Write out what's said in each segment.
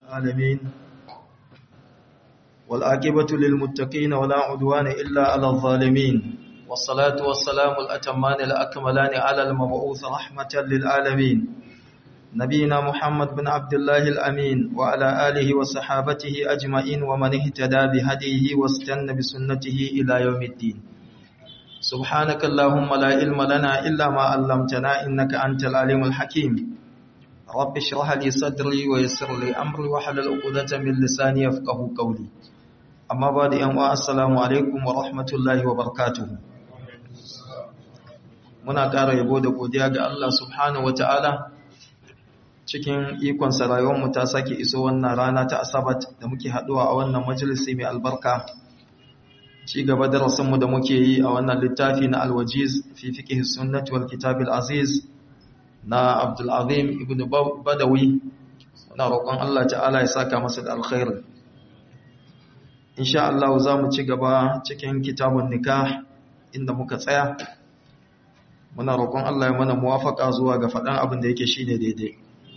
العالمين والآكبة للمتقين ولا عدوان إلا على الظالمين والصلاة والسلام الأتمان الأكملان على المبعوث رحمة للعالمين نبينا محمد بن عبد الله الأمين وعلى آله وصحابته أجمعين ومن اهتدى بهديه واستنى بسنته إلى يوم الدين سبحانك اللهم لا علم لنا إلا ما علمتنا إنك أنت العليم الحكيم رب اشرح لي صدري ويسر لي أمري وحلل عقدة من لساني يفقه قولي أما بعد أن السلام عليكم ورحمة الله وبركاته muna ƙara yabo da godiya ga Allah subhanahu wataala cikin ikon mu ta sake iso wannan rana ta asabat da muke haɗuwa a wannan majalisi mai albarka ci gaba da rasanmu da muke yi a wannan littafi na alwajiz fi fiqh sunnati wal kitab al aziz na Abdul Azim ibn Badawi muna roƙon Allah ta'ala ya saka masa da alkhairi insha Allah za mu ci gaba cikin kitabun nikah inda muka tsaya muna roƙon Allah ya mana muwafaka zuwa ga faɗan abin da yake shine daidai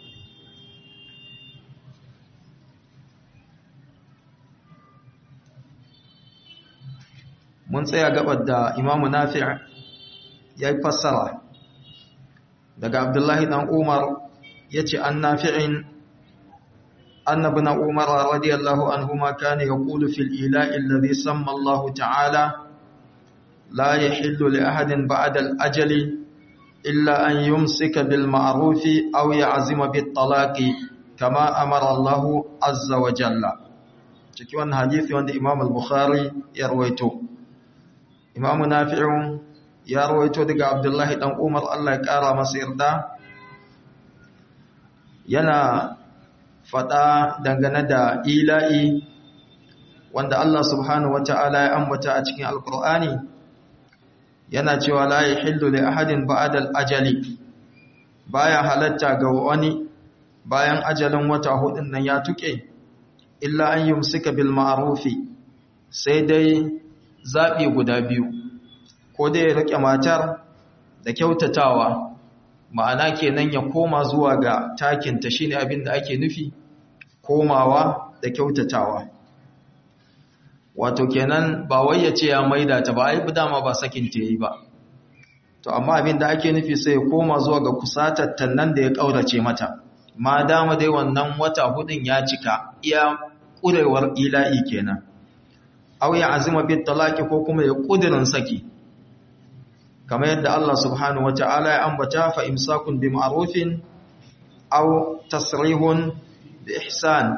mun tsaya gabar da imamu nafi' ya yi fassara daga abdullahi dan umar ya ce an nafi'in annabi na umar radiyallahu anhu ma kana yaqulu fil ila'i alladhi samma Allah ta'ala la yahillu li ahadin ba'da al-ajali illa an yumsika bil ma'ruf aw ya'zima bit talaqi kama amara Allah azza wa jalla cikin wannan hadisi wanda Imam al-Bukhari ya rawaito imamu nafi'u ya rawaito daga abdullahi dan umar Allah ya kara masa yarda yana fada dangane da ila'i wanda Allah subhanahu wata'ala ya ambata a cikin alkur'ani yana cewa la yahillu li ahadin ba'da al-ajali baya halatta ga wani bayan ajalin wata hudun nan ya tuke illa an yumsika bil ma'rufi sai dai zaɓi guda biyu ko dai ya riƙe matar da kyautatawa ma'ana kenan ya koma zuwa ga takinta shine abin da ake nufi komawa da kyautatawa wato kenan ba wai ya ce ya maida ta ba ai dama ba sakin ta yi ba to amma abin da ake nufi sai ya koma zuwa ga kusatattan nan da ya ƙaurace mata ma dama dai wannan wata hudun ya cika iya ƙurewar ila'i kenan aw ya azima bit talaqi ko kuma ya kudirin saki kamar yadda Allah subhanahu wataala ya ambata fa imsakun bi ma'rufin aw tasrihun bi ihsan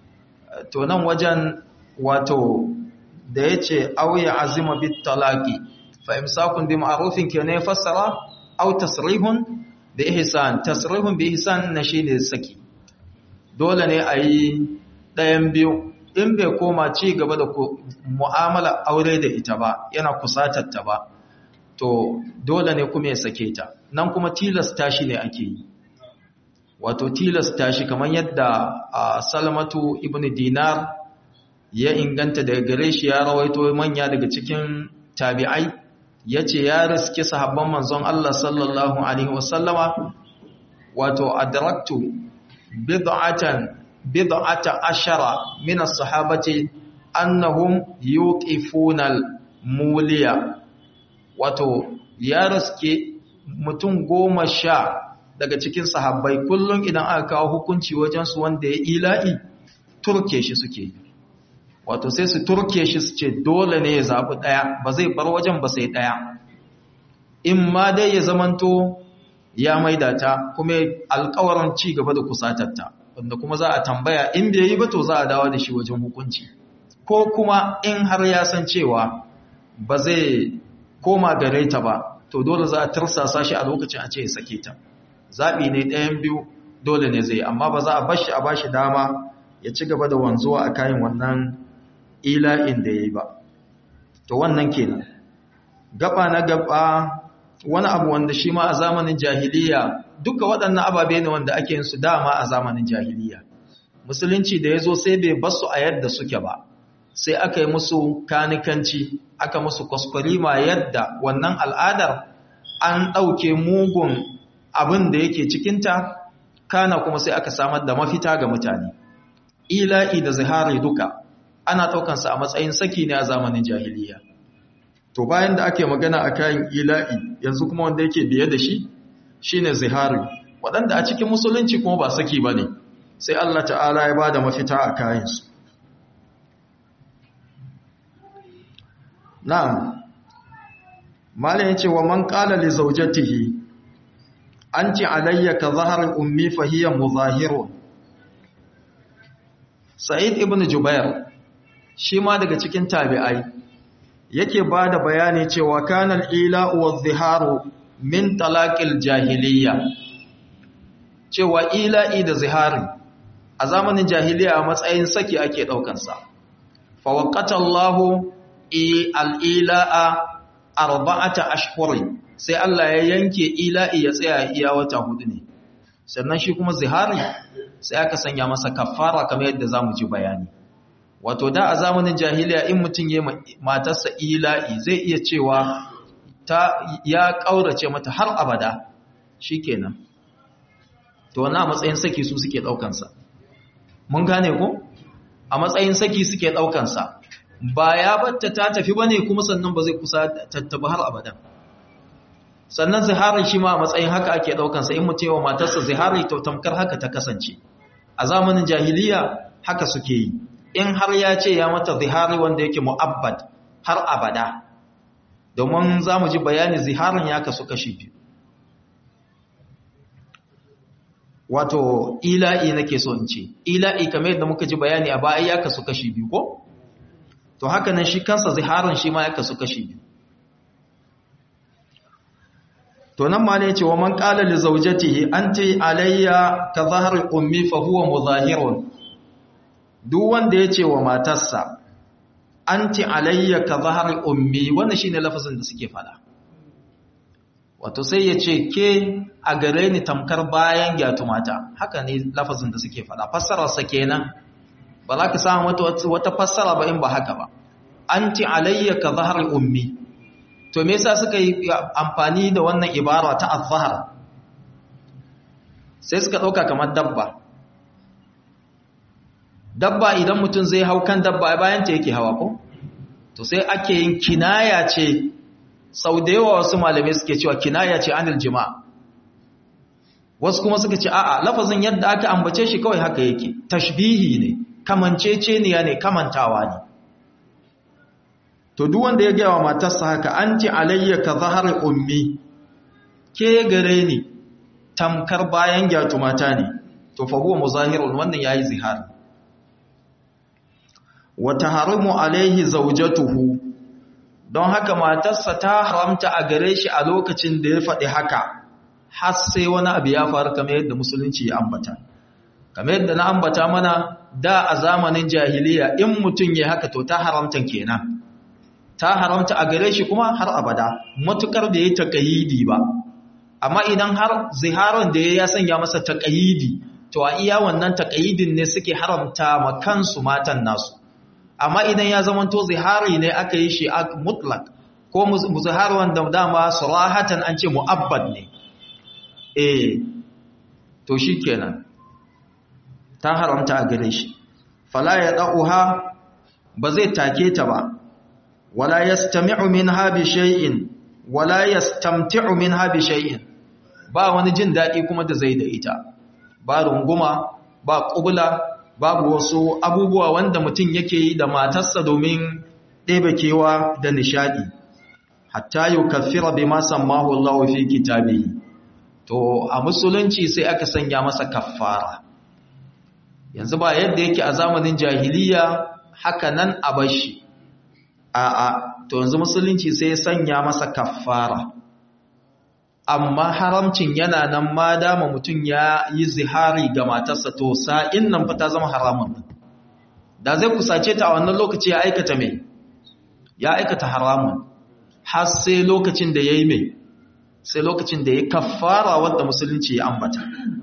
to nan wajen wato da yace aw ya azima bit talaqi fa imsakun bi ma'rufin kenan ya fassara aw tasrihun bi ihsan tasrihun bi ihsan na shine saki dole ne ayi ɗayan biyu in bai koma ci gaba da mu'amala aure da ita ba yana kusatarta ba to dole ne kuma ya sake ta nan kuma tilasta shi ne ake yi wato tilasta shi kamar yadda a salamatu ibn dinar ya inganta daga gare shi ya rawaito manya daga cikin tabi'ai ya ce ya riske sahabban manzon Allah sallallahu alaihi wasallama wato adraktu bid'atan bid'ata ashara min as-sahabati annahum yuqifuna al-muliya wato ya raske mutum goma sha daga cikin sahabbai kullum idan aka kawo hukunci wajen su wanda ya ila'i turke shi suke wato sai su turke shi su ce dole ne ya zabi daya ba zai bar wajen ba sai daya in ma dai ya zamanto ya maida ta kuma alƙawarin ci gaba da kusatarta wanda kuma za a tambaya in bai yi ba to za a dawo da shi wajen hukunci ko kuma in har ya san cewa ba zai koma gare ta ba to dole za a tarsasa shi a lokacin a ce ya sake ta zaɓi ne ɗayan biyu dole ne zai amma ba za a bashi a bashi dama ya ci gaba da wanzuwa a kayan wannan ila'in da ya yi ba to wannan kenan gaba na gaba wani abu wanda shi ma a zamanin jahiliya duka waɗannan ababe ne wanda ake yin su dama a zamanin jahiliya musulunci da ya zo sai bai basu a yadda suke ba sai aka yi musu kanikanci aka musu kwaskwarima yadda wannan al'adar an ɗauke mugun abin da yake cikinta kana kuma sai aka samar da mafita ga mutane ila'i da zihari duka ana ɗaukansa a matsayin saki ne a zamanin jahiliya to bayan da ake magana a kayan ila'i yanzu kuma wanda yake biye da shi shine zihari waɗanda a cikin musulunci kuma ba saki ba ne sai Allah ta'ala ya ba da mafita a kayansu na'am malayin ce wa man qala li zawjatihi anti alayya ka zahar ummi fa hiya muzahirun sa'id ibn jubair shi ma daga cikin tabi'ai yake bada bayani cewa kana al-ila wa ziharu min talaqil jahiliyya cewa ila'i da zihari a zamanin jahiliya a matsayin saki ake daukansa fa waqata Allahu al-ila'a arba'ata ashhurin sai Allah ya yanke ila'i ya tsaya iya wata hudu ne sannan shi kuma zihari sai aka sanya masa kafara kamar yadda zamu ji bayani wato da a zamanin jahiliya in mutum ya matarsa ila'i zai iya cewa ta ya kaurace mata har abada shikenan to wannan a matsayin saki su suke daukan sa mun gane ko a matsayin saki suke daukan sa ba ya batta ta tafi bane kuma sannan ba zai kusa tattaba har abada sannan zihari shi ma a matsayin haka ake daukansa in mutum yawa matarsa zihari to tamkar haka ta kasance a zamanin jahiliya haka suke yi in har ya ce ya mata zihari wanda yake mu'abbad har abada domin za mu ji bayani ziharin ya kasu kashi biyu wato ila'i nake so in ce ila'i kamar yadda muka ji bayani a baya ya kasu kashi biyu ko to haka nan shi kansa ziharin shi ma ya kasu kashi biyu to nan ma ne ce wa man qala li zawjatihi anti alayya ka zahri ummi fa huwa muzahirun duk wanda yace wa matarsa anti alayya ka zahri ummi wannan shine lafazin da suke fada wato sai yace ke a gare ni tamkar bayan gyatumata haka ne lafazin da suke fada fassarar sa kenan ba za ka samu wata fassara ba in ba haka ba anti alayya ka zahri ummi to me yasa suka yi amfani da wannan ibara ta azhar sai suka dauka kamar dabba dabba idan mutum zai hau kan dabba bayan ta yake hawa ko to sai ake yin kinaya ce sau da yawa wasu malamai suke cewa kinaya ce anil jima wasu kuma suka ce a'a lafazin yadda aka ambace shi kawai haka yake tashbihi ne kamanceceniya ne kamantawa ne to duk wanda ya gaya wa matarsa haka anti alayya ka zahar ummi ke gare ni tamkar bayan gyatu mata ne to fa huwa muzahirun wannan yayi zihar wa taharimu alaihi zawjatuhu don haka matarsa ta haramta a gare shi a lokacin da ya faɗi haka har sai wani abu ya faru kamar yadda musulunci ya ambata kamar yadda na ambata mana da a zamanin jahiliya in mutum ya haka to ta haramta kenan ta haramta a gare shi kuma har abada matukar da ya taƙayidi ba amma idan har ziharar da ya sanya masa taƙayidi to a iya wannan taƙayidin ne suke haramta ma kansu matan nasu amma idan ya zamanto zihari ne aka yi shi mutlak ko zihar wanda dama surahatan an ce mu'abbad ne eh to shi kenan ta haramta a gare shi fala ya da'uha ba zai take ta ba wala yastami'u minha bi shay'in wala yastamti'u minha bi shay'in ba wani jin dadi kuma da zai da ita ba runguma ba kubula babu wasu abubuwa wanda mutum yake yi da matarsa domin ɗebe kewa da nishadi hatta yukaffira bima sammahu Allah fi kitabihi to a musulunci sai aka sanya masa kaffara yanzu ba yadda yake a zamanin jahiliya haka nan a bashi a'a to yanzu musulunci sai sanya masa kaffara amma haramcin yana nan ma dama mutum ya yi zihari ga matarsa to sa'in nan fa ta zama haramun da zai kusace ta a wannan lokaci ya aikata mai ya aikata haramun har sai lokacin da ya yi mai sai lokacin da ya kaffara wadda musulunci ya ambata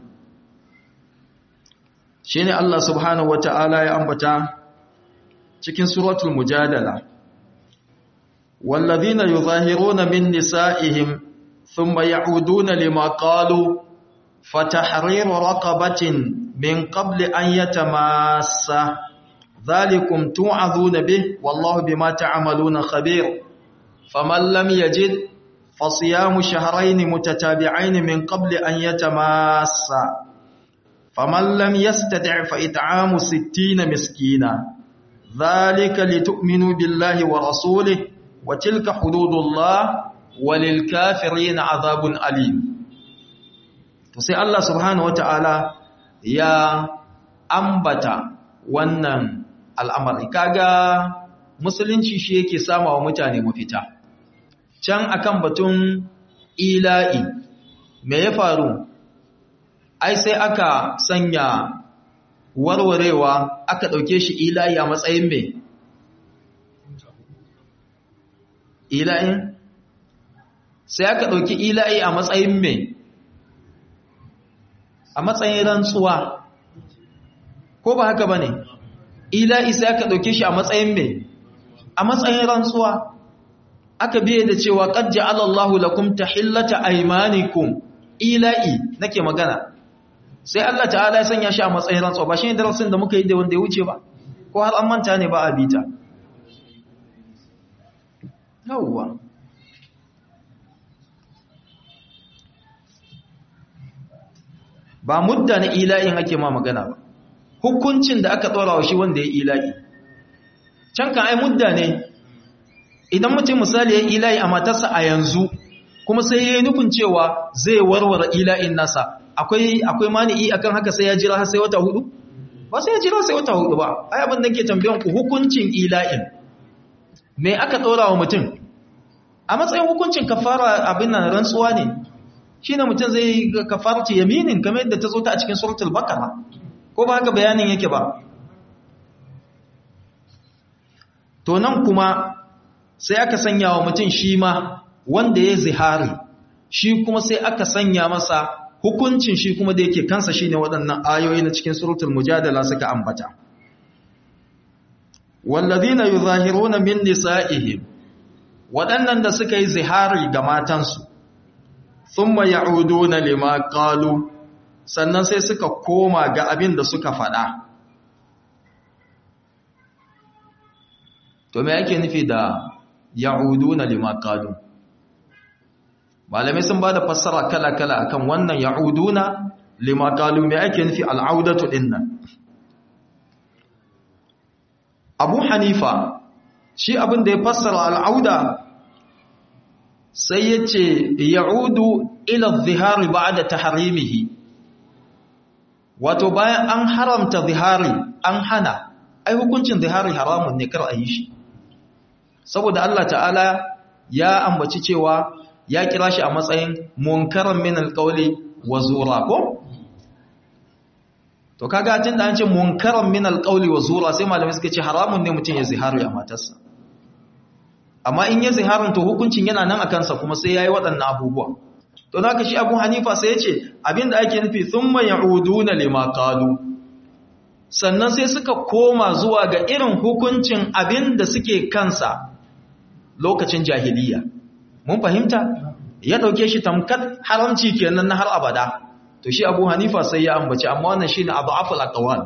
shi ne Allah subhanahu wa ta'ala ya ambata cikin suratul mujadala wallazina yuzahiruna min nisa'ihim thumma ya'uduna lima qalu fatahriru raqabatin min qabli an yatamassa dhalikum tu'adhuna bih wallahu bima ta'maluna khabir faman lam yajid fasiyamu shahrayn mutatabi'ain min qabli an yatamassa faman lam yastati' fa it'amu 60 miskina dhalika litu'minu billahi wa rasulihi wa tilka hududullah walil kafirin 'adhabun alim to sai Allah subhanahu wata'ala ya ambata wannan al'amari kaga musulunci shi yake sama wa mutane mafita can akan batun ila'i me ya faru ai sai aka sanya warwarewa aka ɗauke shi ila'i a matsayin me ila'in sai aka ɗauki ila'i a matsayin me a matsayin rantsuwa ko ba haka ba ne ila'i sai aka ɗauke shi a matsayin mai a matsayin rantsuwa aka biye da cewa ƙajji alallahu lakum ta hillata aimanikum ila'i nake magana sai Allah ta'ala ya sanya shi a matsayin rantsuwa ba shi ne darasin da muka yi da wanda ya wuce ba ko har an manta ne ba a bita yawwa ba mudda na ila'in ake ma magana ba hukuncin da aka ɗora wa shi wanda ya ila'i can kan ai mudda ne idan mutum misali ya ila'i a matarsa a yanzu kuma sai ya yi nufin cewa zai warware ila'in nasa akwai akwai mani'i akan haka sai ya jira har sai wata hudu ba sai ya jira sai wata hudu ba ai abin da ke tambayan ku hukuncin ila'in me aka ɗora wa mutum a matsayin hukuncin kafara abin nan rantsuwa ne shi ne mutum zai kafarci yaminin kamar yadda ta zo ta a cikin suratul bakara ko ba haka bayanin yake ba to nan kuma sai aka sanya wa mutum shi ma wanda ya zihari shi kuma sai aka sanya masa hukuncin shi kuma da yake kansa shi ne waɗannan ayoyi na cikin suratul mujadala suka ambata wallazina yuzahiruna min nisa'ihim waɗannan da suka yi zihari ga matansu thumma ya'uduna lima qalu sannan sai suka koma ga abin da suka faɗa to me yake nufi da ya'uduna lima qalu malamai sun bada fassara kala-kala akan wannan ya'uduna lima qalu me yake nufi al'audatu dinnan Abu Hanifa shi abin da ya fassara al'auda sai ya ce ya'udu ila zihari ba da taharimihi wato bayan an haramta zihari an hana ai hukuncin zihari haramun ne kar a yi shi saboda Allah ta'ala ya ambaci cewa ya kira shi a matsayin munkaran min alqawli wa zura ko to kaga tun da an ce munkaran min alqawli wa zura sai malamai suka ce haramun ne mutum ya zihari a matarsa amma in ya ziharin to hukuncin yana nan a kansa kuma sai yayi waɗannan abubuwa to naka shi Abu Hanifa sai ya ce abinda ake nufi thumma ya'uduna lima qalu sannan sai suka koma zuwa ga irin hukuncin abinda suke kansa lokacin jahiliya mun fahimta ya dauke shi tamkar haramci kenan na har abada to shi Abu Hanifa sai ya ambaci amma wannan shine adhaful aqwal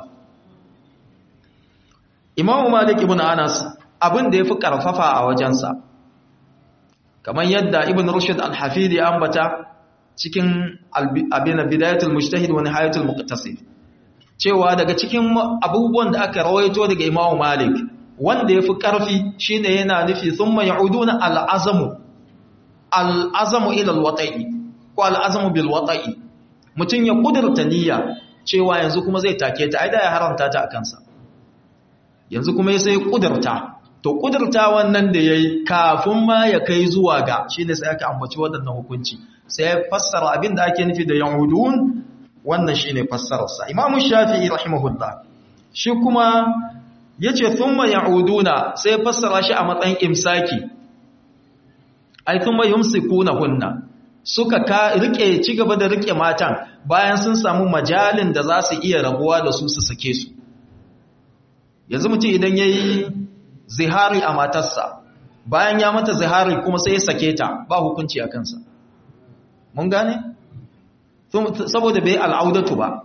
Imam Malik ibn Anas abin da yafi karfafa a wajensa kamar yadda Ibn Rushd al-Hafidi ya ambata cikin abin bidayatul mujtahid wa nihayatul muqtasid cewa daga cikin abubuwan da aka rawaito daga Imam Malik wanda yafi karfi shine yana nufi thumma ya'uduna al-azmu al-azmu ila al-wata'i ko al-azmu bil wata'i mutun ya kudurta niyya cewa yanzu kuma zai take ta ai da ya haramta ta akan sa yanzu kuma sai kudurta to kudurta wannan da yayi kafin ma ya kai zuwa ga shine sai aka ambaci wadannan hukunci sai ya fassara abin da ake nufi da yahudun wannan shine fassararsa imamu shafi'i rahimahullah shi kuma yace thumma yauduna sai fassara shi a matsayin imsaki ai thumma yumsikunahunna suka ka rike ci gaba da rike matan bayan sun samu majalin da za su iya rabuwa da su su sake su yanzu mutum idan yayi zihari a matarsa bayan ya mata zihari kuma sai ya sake ta ba hukunci a kansa mun gane saboda bai al'audatu ba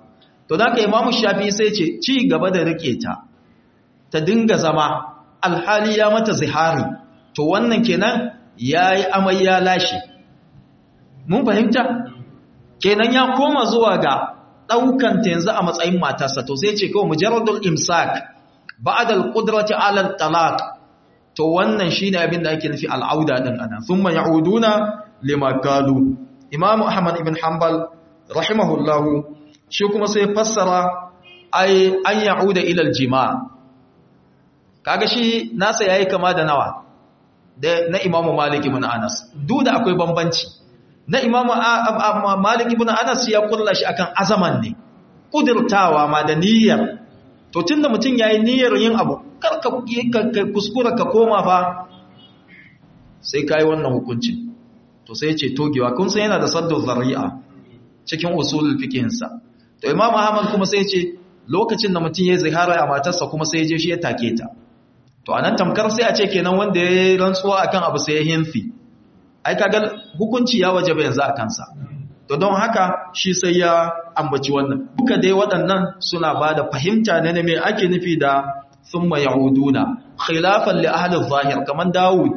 to da ka imamu shafi sai ce ci gaba da rike ta ta dinga zama alhali ya mata zihari to wannan kenan ya yi amai ya lashe mun fahimta kenan ya koma zuwa ga ɗaukanta yanzu a matsayin matarsa to sai ce kawai mujarradul imsak ba'dal qudrati ala talaq to wannan shine abin da ake nufi al'auda din ana thumma ya'uduna lima qalu imam ahmad ibn hanbal rahimahullahu shi kuma sai fassara ai an ya'uda ila al-jima' kaga shi nasa yayi kama da nawa da na imamu malik ibn anas duk da akwai bambanci na imamu malik ibn anas ya kulla shi akan azaman ne kudirtawa ma da niyyar to tunda mutum yayi niyyar yin abu kar ka kuskura ka koma fa sai kai wannan hukunci to sai ya ce togewa kun san yana da saddu zari'a cikin usulul fiqhin sa to imamu ahmad kuma sai ya ce lokacin da mutum yayi zihara a matarsa kuma sai ya je shi ya take ta to anan tamkar sai a ce kenan wanda ya yi rantsuwa akan abu sai ya hinfi ai kaga hukunci ya waje yanzu a kansa to don haka shi sai ya ambaci wannan duka dai waɗannan suna ba da fahimta ne me ake nufi da thumma yahuduna khilafan li ahli zahir kaman Dawud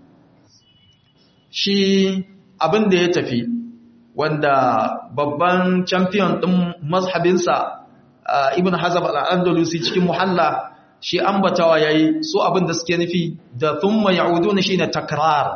shi abin da ya tafi wanda babban champion din mazhabinsa ibn hazab al-andalusi cikin muhalla shi ambatawa yayi su abin da suke nufi da thumma ya'uduna shine takrar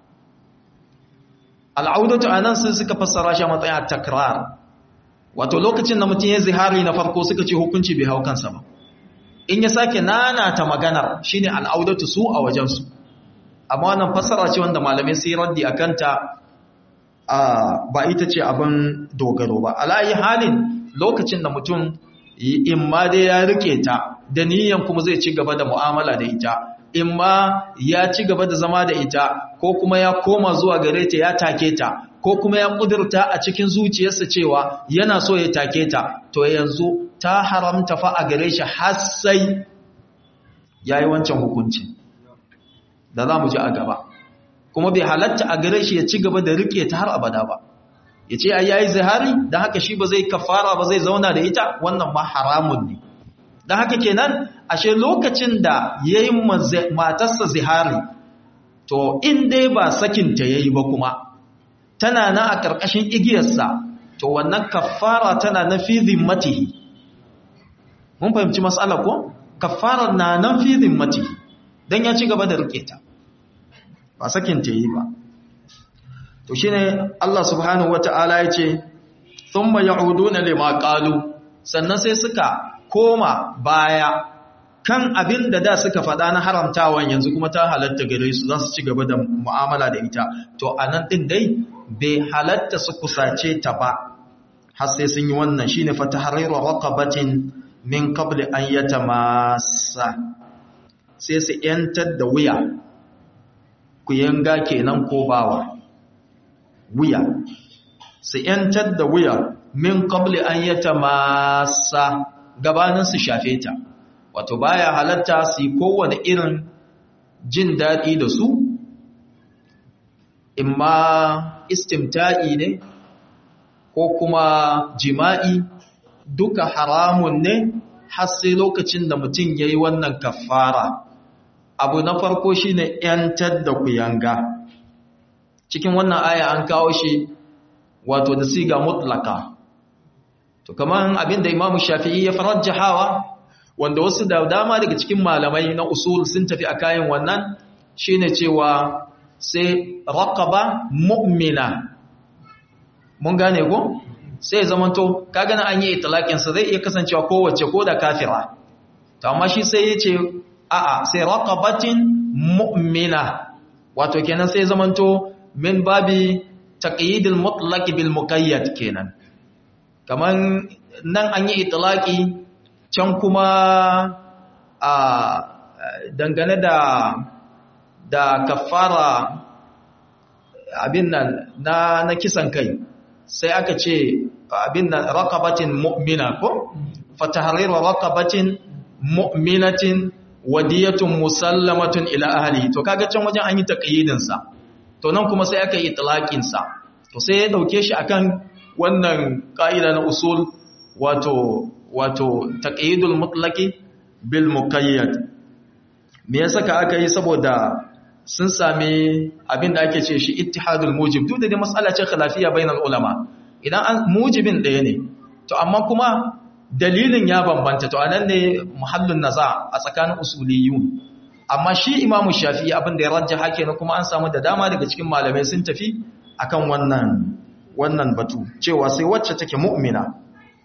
al'audatu anan sai suka fassara shi a matsayin takrar wato lokacin da mutum ya zihari na farko suka ce hukunci bai hau kansa ba in ya sake nanata maganar shine al'audatu su a wajen su amma wannan fassara ce wanda malamai sai raddi akan ta ba ita ce abin dogaro ba alayi halin lokacin da mutum in ma dai ya rike ta da niyan kuma zai ci gaba da mu'amala da ita in ma ya ci gaba da zama da ita ko kuma ya koma zuwa gare ta ya take ta ko kuma ya kudurta a cikin zuciyarsa cewa yana so ya take ta to yanzu ta haramta fa a gare shi har sai yayi wancan hukuncin da za mu ji a gaba kuma bai halatta a gare shi ya ci gaba da rike ta har abada ba ya ce ai yayi zihari dan haka shi ba zai kafara ba zai zauna da ita wannan ma haramun ne dan haka kenan ashe lokacin da yayi matarsa zihari to in dai ba sakin ta yayi ba kuma tana nan a karkashin igiyarsa to wannan kafara tana na fi zimmatihi mun fahimci mas'alar ko kafara na nan fi zimmatihi dan ya ci gaba da rike ta ba sakin ta yi ba to shine Allah subhanahu wataala yace thumma ya'uduna lima qalu sannan sai suka koma baya kan abin da da suka faɗa na haramtawan yanzu kuma ta halatta gare su za su ci gaba da mu'amala da ita to anan din dai bai halatta su kusace ta ba har sai sun yi wannan shine fatahriru raqabatin min qabli an yatamassa sai su yantar da wuya ku yanga kenan ko bawa wuya su ‘yantar da wuya min qabli an yata masa gabanin su shafe ta wato baya halatta su yi kowane irin jin daɗi da su imma istimta'i ne ko kuma jima'i duka haramun ne har sai lokacin da mutum ya yi wannan kafara abu na farko shine ‘yantar da kuyanga cikin wannan aya an kawo shi wato da siga mutlaka to kaman abinda imamu shafi'i ya farajjahawa wanda wasu da dama daga cikin malamai na usul sun tafi a kayan wannan shine cewa sai raqaba mu'mina mun gane ko sai zamanto kaga na an yi itlaqin sa zai iya kasancewa kowace ko da kafira to amma shi sai yace a'a sai raqabatin mu'mina wato kenan sai zamanto min babi taqyidil mutlaq bil muqayyad kenan kaman nan an yi itlaqi can kuma a dangane da da kafara abin nan na na kisan kai sai aka ce abin nan raqabatin mu'mina ko fatahriru raqabatin mu'minatin wadiyatun musallamatun ila ahli to kaga can wajen an yi taqyidin sa to nan kuma sai aka yi itlaqin sa to sai ya dauke shi akan wannan kaida na usul wato wato taqyidul mutlaqi bil muqayyad me yasa ka aka yi saboda sun sami abin da ake ce shi ittihadul mujib duk da dai mas'ala ce khilafiyya bainal ulama idan an mujibin ɗaya ne to amma kuma dalilin ya bambanta to anan ne muhallin naza a tsakanin usuliyun amma shi imamu shafi'i abin da ya rajjaha kenan kuma an samu da dama daga cikin malamai sun tafi akan wannan wannan batu cewa sai wacce take mu'mina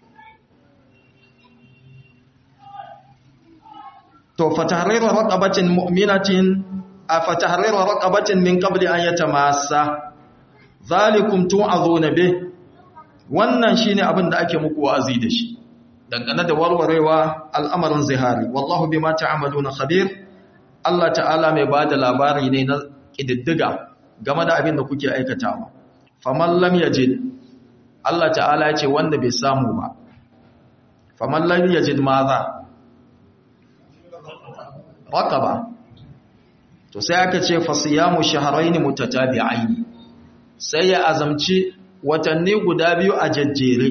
to fatahriru raqabatin mu'minatin afatahriru raqabatin min qabli an yatamassa zalikum tu'azuna bih wannan shine abin da ake muku wa'azi da shi dangane da warwarewa al'amarin zihari wallahu bima ta'maluna khabir Allah ta'ala mai bada labari ne na kididdiga game da abin da kuke aikatawa faman lam yajid Allah ta'ala ya ce wanda bai samu ba faman lam yajid maza raqaba to sai aka ce fasiyamu shahrayn mutatabi'ain sai ya azamci watanni guda biyu a jajjere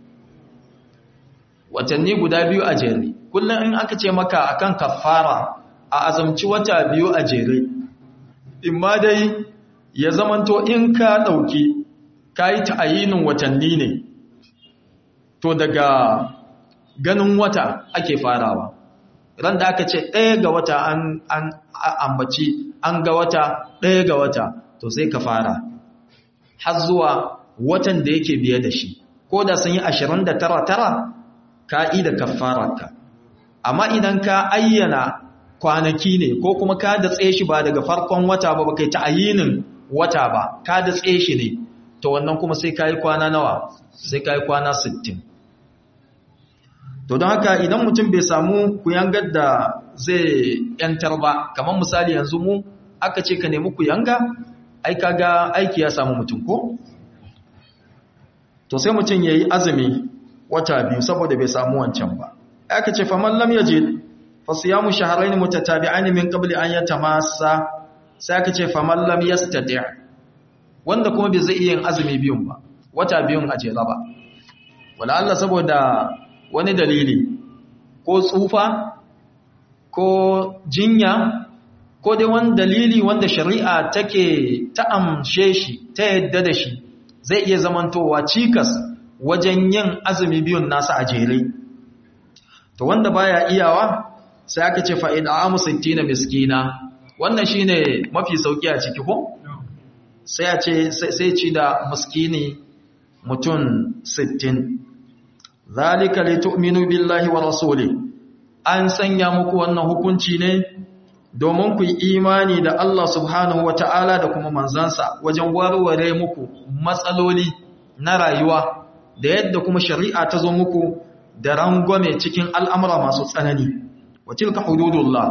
watanni guda biyu a jere kullum in aka ce maka akan kafara a azamci wata biyu a jere imma dai ya zamanto in ka dauki kayi ta'ayinin watanni ne to daga ganin wata ake farawa ran da aka ce ɗaya ga wata an ambaci an ga wata ɗaya ga wata to sai ka fara har zuwa watan da yake biye da shi ko da sun yi ashirin da tara tara ka'ida kafararka amma idan ka ayyana kwanaki ne ko kuma ka da tsaye shi ba daga farkon wata ba kai ta ayinin wata ba ka da tsaye shi ne to wannan kuma sai ka yi kwana nawa sai ka yi kwana sittin. to don haka idan mutum bai samu kuyangar da zai yantar ba kamar misali yanzu mu aka ce ka nemi kuyanga ai kaga aiki ya samu mutum ko to sai mutum yayi azumi wata biyu saboda bai samu wancan ba aka ce faman lam yajid fa siyamu shahrayn mutatabi'ain min qabli an yatamassa sai aka ce faman lam yastati' wanda kuma bai zai iya yin azumi biyun ba wata biyun a jera ba wala Allah saboda wani dalili ko tsufa ko jinya ko dai wani dalili wanda shari'a take ta amshe shi ta yadda da shi zai iya zamantowa cikas wajen yin azumi biyun nasa a jere to wanda baya iyawa sai aka ce fa'id amu 60 miskina wannan shine mafi sauki a ciki ko sai a ce sai ci da miskini mutum 60 zalika litu'minu billahi wa rasuli an sanya muku wannan hukunci ne domin ku yi imani da Allah subhanahu wata'ala da kuma manzansa wajen warware muku matsaloli na rayuwa da yadda kuma shari'a ta zo muku da rangwame cikin al'amura masu tsanani wa tilka hududullah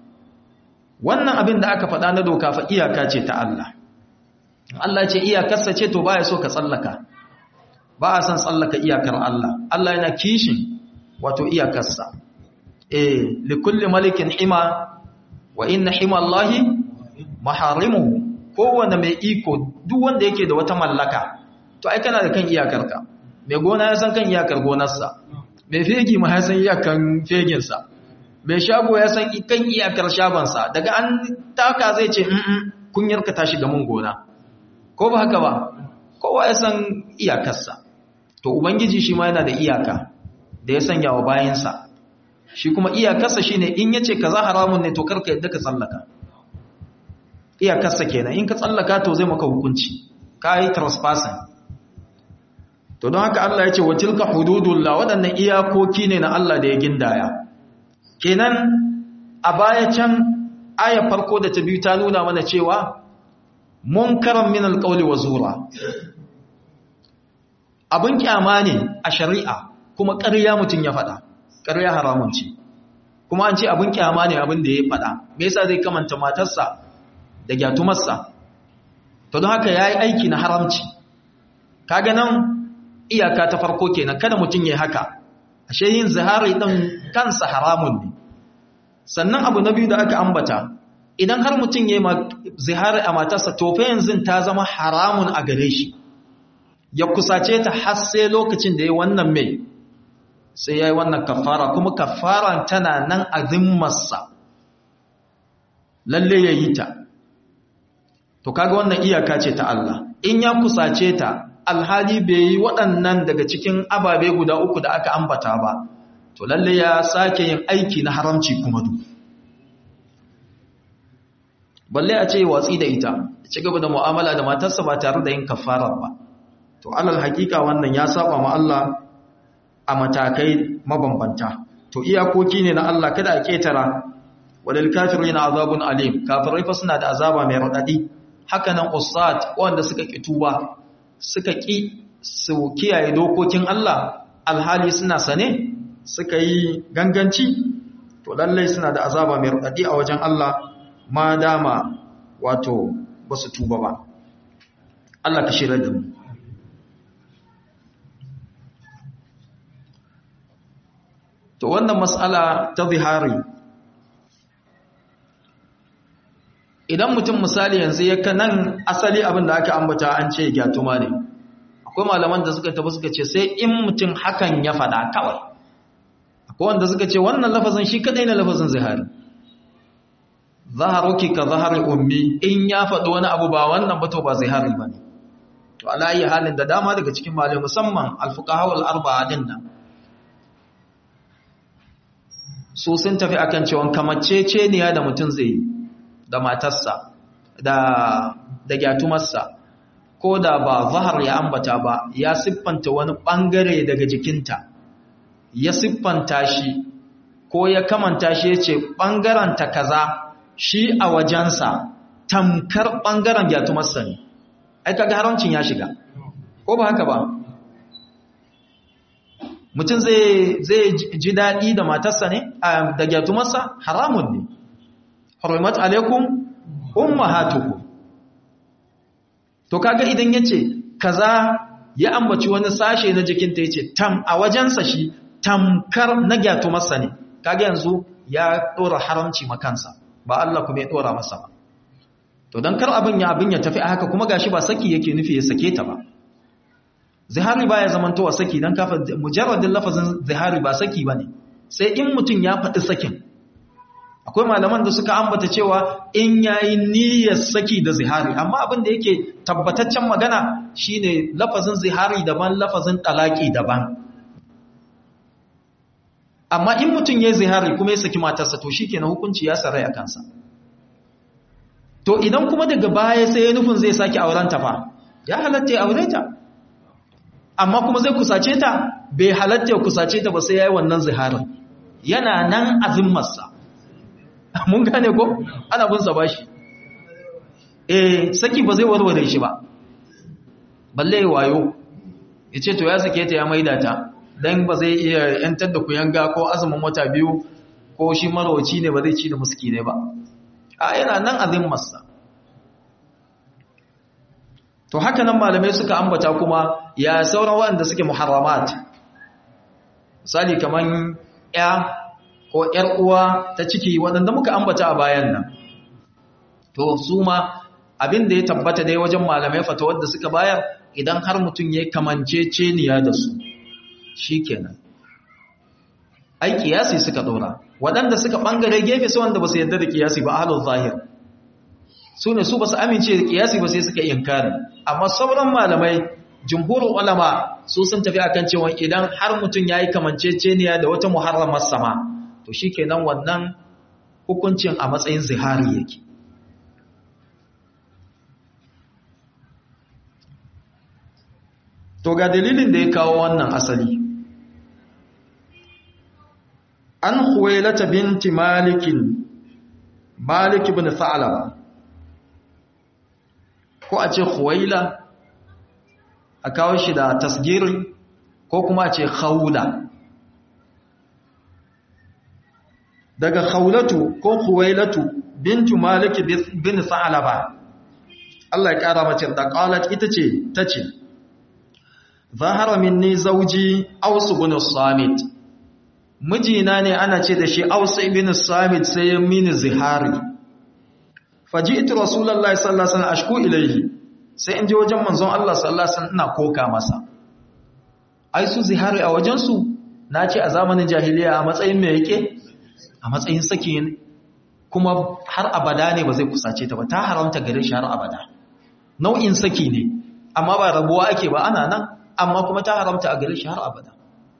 wannan abin da aka faɗa na doka fa iyaka ce ta Allah Allah ce iyakarsa ce to baya so ka tsallaka ba a san tsallaka iyakar Allah Allah yana kishin wato iyakarsa eh likulli malikin hima wa inna hima Allahi maharimuhu kowanne mai iko duk wanda yake da wata mallaka to ai kana da kan iyakarka mai gona ya san kan iyakar gonarsa mai fegi ma ya san iyakan feginsa mai shago ya san kan iyakar shagonsa daga an taka zai ce kunyarka ta shiga mun gona ko ba haka ba kowa ya san iyakarsa to ubangiji shi ma yana da iyaka da ya sanya wa bayansa shi kuma iyakarsa shine in yace kaza haramun ne to karka yadda ka tsallaka iyakarsa kenan in ka tsallaka to zai maka hukunci kai trespassing to don haka Allah ya ce wa tilka hududullah waɗannan iyakoki ne na Allah da ya gindaya kenan a baya can aya farko da ta biyu ta nuna mana cewa munkaran min alqawli wa zura abin kyama ne a shari'a kuma ƙarya mutum ya faɗa ƙarya haramun ce kuma an ce abin kyama ne abin da ya faɗa me yasa zai kamanta matarsa da gyatumarsa to don haka yayi aiki na haramci kaga nan iyaka ta farko kenan kada mutum yayi haka ashe yin zihari din kansa haramun ne sannan abu na biyu da aka ambata idan har mutum yayi zihari a matarsa to fa yanzu ta zama haramun a gare shi ya kusace ta har sai lokacin da ya wannan mai sai yayi wannan kafara kuma kafaran tana nan a zimmarsa lalle yayi ta to kaga wannan iyaka ce ta Allah in ya kusace ta alhali bai yi waɗannan daga cikin ababe guda uku da aka ambata ba to lalle ya sake yin aiki na haramci kuma du balle a ce watsi da ita ci gaba da mu'amala da matarsa ba tare da yin kafarar ba to alal hakika wannan ya saba ma Allah a matakai mabambanta to iyakoki ne na Allah kada a ketara walil kafirina azabun alim kafirai fa suna da azaba mai radadi haka nan usat wanda suka ki tuba suka ki su kiyaye dokokin Allah alhali suna sane suka yi ganganci to lallai suna da azaba mai radadi a wajen Allah ma dama wato basu tuba ba Allah ka shirya da mu to wannan mas'ala ta zihari idan mutum misali yanzu ya nan asali abin da aka ambata an ce gyatuma ne akwai malaman da suka tafi suka ce sai in mutum hakan ya faɗa kawai akwai wanda suka ce wannan lafazin shi kadai na lafazin zihari zaharuki ka zahari ummi in ya faɗi wani abu ba wannan ba to ba zihari ba ne to alayi halin da dama daga cikin malamai musamman alfuqaha wal arba'a din nan su sun tafi akan cewa kamacceceniya da mutum zai yi da matarsa da da gyatumarsa ko da ba zahar ya ambata ba ya siffanta wani bangare daga jikinta ya siffanta shi ko ya kamanta shi yace bangaren ta kaza shi a wajensa tamkar bangaren gyatumarsa ne ai kaga haramcin ya shiga ko ba haka ba mutum zai ji daɗi da matarsa ne da gyatumarsa haramun ne harimat alaikum ummahatukum to kaga idan yace kaza ya ambaci wani sashe na jikinta yace tam a wajensa shi tamkar na gyatumarsa ne kaga yanzu ya dora haramci makansa ba Allah kuma ya dora masa ba to dan kar abin ya abin ya tafi a haka kuma gashi ba saki yake nufi ya sake ta ba zihari baya zamantowa saki dan kafa mujarradin lafazin zihari ba saki bane sai in mutum ya faɗi sakin akwai malaman da suka ambata cewa in yayi niyyar saki da zihari amma abin da yake tabbataccen magana shine lafazin zihari daban lafazin talaki daban amma in mutum yayi zihari kuma ya saki matarsa to shikenan hukunci ya sarai a kansa to idan kuma daga baya sai ya nufin zai saki aurenta fa ya halatta ya aure ta amma kuma zai kusace ta bai halatta ya kusace ta ba sai yayi wannan ziharin yana nan azimmarsa mun gane ko ana bin sa bashi eh saki ba zai warware shi ba balle wayo yace to ya sake ta ya maida ta dan ba zai iya yantar da kuyanga ko azumin wata biyu ko shi marwaci ne ba zai ci da muskine ba a yana nan azimmarsa to haka nan malamai suka ambata kuma ya sauran waɗanda suke muharramat misali kaman ya ko ‘yar uwa ta ciki waɗanda muka ambata a bayan nan. To, su ma abin da ya tabbata dai wajen malamai fata wadda suka bayar idan har mutum ya kamance ceniya da su, shi kenan. Ai, kiyasi suka ɗora, waɗanda suka ɓangare gefe su wanda ba su yadda da kiyasi ba halin zahir. Su ne su ba su amince da kiyasi ba sai suka inkari, amma sauran malamai jumhurin ulama su sun tafi akan cewa idan har mutum ya yi kamanceceniya da wata muharramar sama to shi kenan wannan hukuncin a matsayin zihari yake to ga dalilin da ya kawo wannan asali an huwailata binti malikin malik ibn sa'alaba ko a ce huwaila a kawo shi da tasgiri ko kuma a ce khawla daga khawlatu ko khuwailatu bintu malik bin sa'laba Allah ya kara mace da qalat ita ce tace zahara minni zawji aws ibn samit mijina ne ana ce da shi aws ibn samit sai ya mini zihari faji'tu rasulullahi sallallahu alaihi wasallam ashku ilayhi sai in je wajen manzon Allah sallallahu alaihi wasallam ina koka masa ai su zihari a wajen su na ce a zamanin jahiliya a matsayin mai yake a matsayin saki kuma har abada ne ba zai kusace ta ba ta haramta gare shi har abada nau'in saki ne amma ba rabuwa ake ba ana nan amma kuma ta haramta a gare shi har abada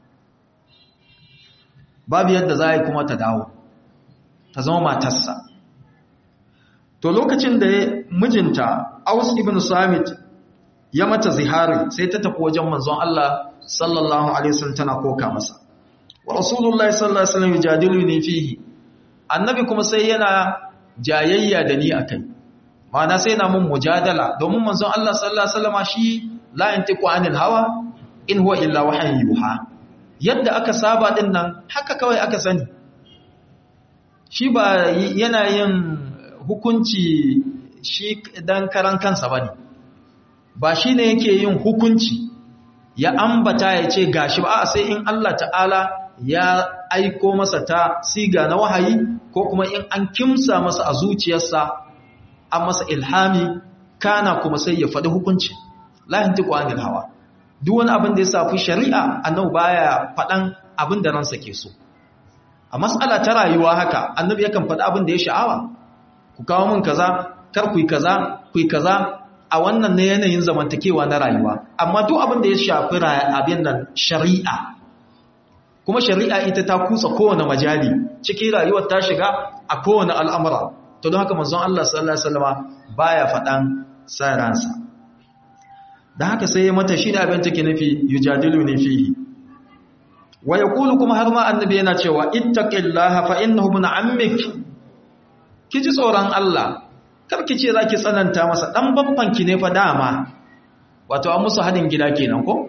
babu yadda za a yi kuma ta dawo ta zama matarsa to lokacin da mijinta aus ibn samit ya mata zihari sai ta tafi wajen manzon Allah sallallahu alaihi wasallam tana koka masa wa rasulullahi sallallahu alaihi wasallam yujadiluni fihi annabi kuma sai yana jayayya da ni akai ma'ana sai na mun mujadala domin manzon Allah sallallahu alaihi wasallam shi la yantiqu anil hawa in huwa illa wahyin yuha yadda aka saba din nan haka kawai aka sani shi ba yana yin hukunci shi dan karan kansa bane ba shine yake yin hukunci ya ambata ya ce gashi ba sai in Allah ta'ala ya aiko masa ta siga na wahayi ko kuma in an kimsa masa a zuciyarsa an masa ilhami kana kuma sai ya faɗi hukunci lahin tiku anil hawa duk wani abin da ya safi shari'a annabi baya faɗan abin da ransa ke so a mas'ala ta rayuwa haka annabi yakan faɗi abin da ya sha'awa ku kawo min kaza kar ku yi kaza ku yi kaza a wannan ne yanayin zamantakewa na rayuwa amma duk abin da ya shafi abin nan shari'a kuma shari'a ita ta kusa kowane majali cikin rayuwar ta shiga a kowane al'amura to don haka manzon Allah sallallahu alaihi wasallam baya faɗan saransa dan haka sai ya mata shi da abin take nufi yujadiluni fihi wa yaqulu kuma har ma annabi yana cewa ittaqillaha fa innahu min ammik kiji tsoron Allah karki ce zaki tsananta masa dan babban ki ne fa dama wato an musu hadin gida kenan ko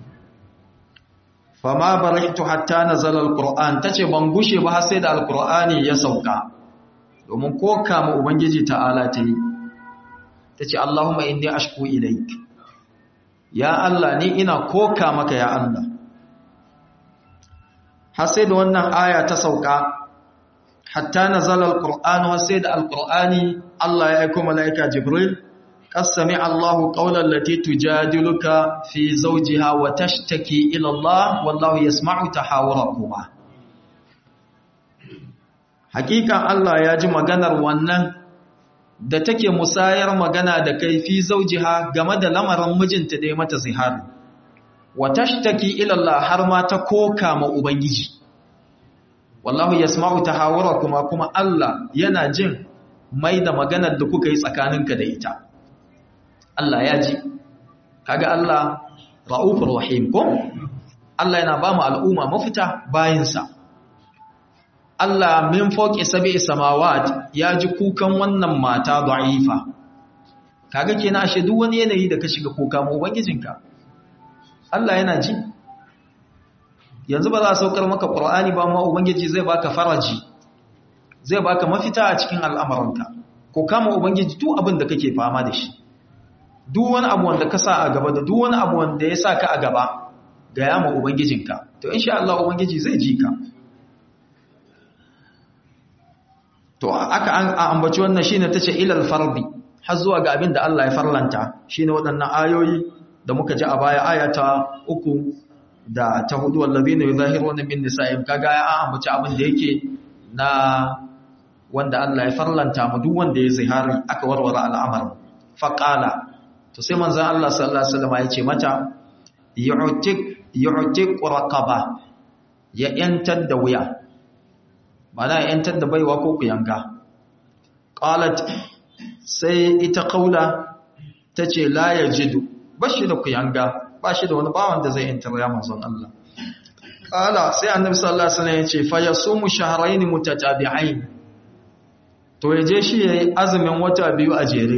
fama baraitu hatta nazala alquran tace ban gushe ba sai da alqurani ya sauka domin ko kama ubangiji ta'ala ta yi tace allahumma inni ashku ilaik ya allah ni ina koka maka ya allah har sai da wannan aya ta sauka hatta nazala alquran har sai da alqurani allah ya aika malaika jibril قد سمع الله قول التي تجادلك في زوجها وتشتكي إلى الله والله يسمع تحاوركما حقيقة الله يجي maganar wannan da take musayar magana da kai fi zaujiha game da lamarin mijinta da ya mata zihari wa tashtaki ila Allah har ma ta koka ma ubangiji wallahu yasma'u tahawurakuma kuma Allah yana jin mai da maganar da kuka yi tsakaninka da ita Allah ya ji kaga Allah ra'ufur rahim ko Allah yana ba mu al'umma mafita bayinsa Allah min fawqi sab'i samawat ya ji kukan wannan mata da'ifa kaga kenan ashe duk wani yanayi da ka shiga kuka mu ubangijinka Allah yana ji yanzu ba za a saukar maka Qur'ani ba amma ubangiji zai baka faraji zai baka mafita a cikin al'amuranka ko kama ubangiji duk abin da kake fama da shi duk wani abu wanda ka sa a gaba da duk wani abu wanda ya sa ka a gaba ga yama ubangijinka to insha Allah ubangiji zai ji ka to aka an ambaci wannan shine tace ilal fardi har zuwa ga abin da Allah ya farlanta shine waɗannan ayoyi da muka ji a baya ayata uku da ta hudu wallazina yuzahiruna min nisa'im kaga ya ambaci abin da yake na wanda Allah ya farlanta mu duk wanda ya zihari aka warware al'amarin faqala to sai manzan Allah sallallahu Alaihi wasallam ya ce mata yu'tik raqaba ya yantar da wuya mana ya yantar da baiwa ko kuyanga qalat sai ita kaula tace la yajidu bashi da kuyanga bashi da wani bawan da zai yantar ya manzon Allah qala sai annabi sallallahu alaihi wasallam ya ce fa yasumu shahrayn mutatabi'ain to yaje shi yayi azumin wata biyu a jere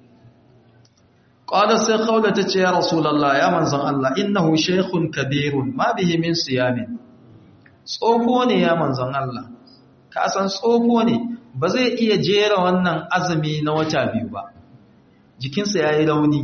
قال sai khawla tace ya rasulullah ya manzon Allah innahu shaykhun kabirun ma bihi min siyamin tsofo ne ya manzon Allah ka san tsofo ne ba zai iya jera wannan azumi na wata biyu ba jikinsa yayi rauni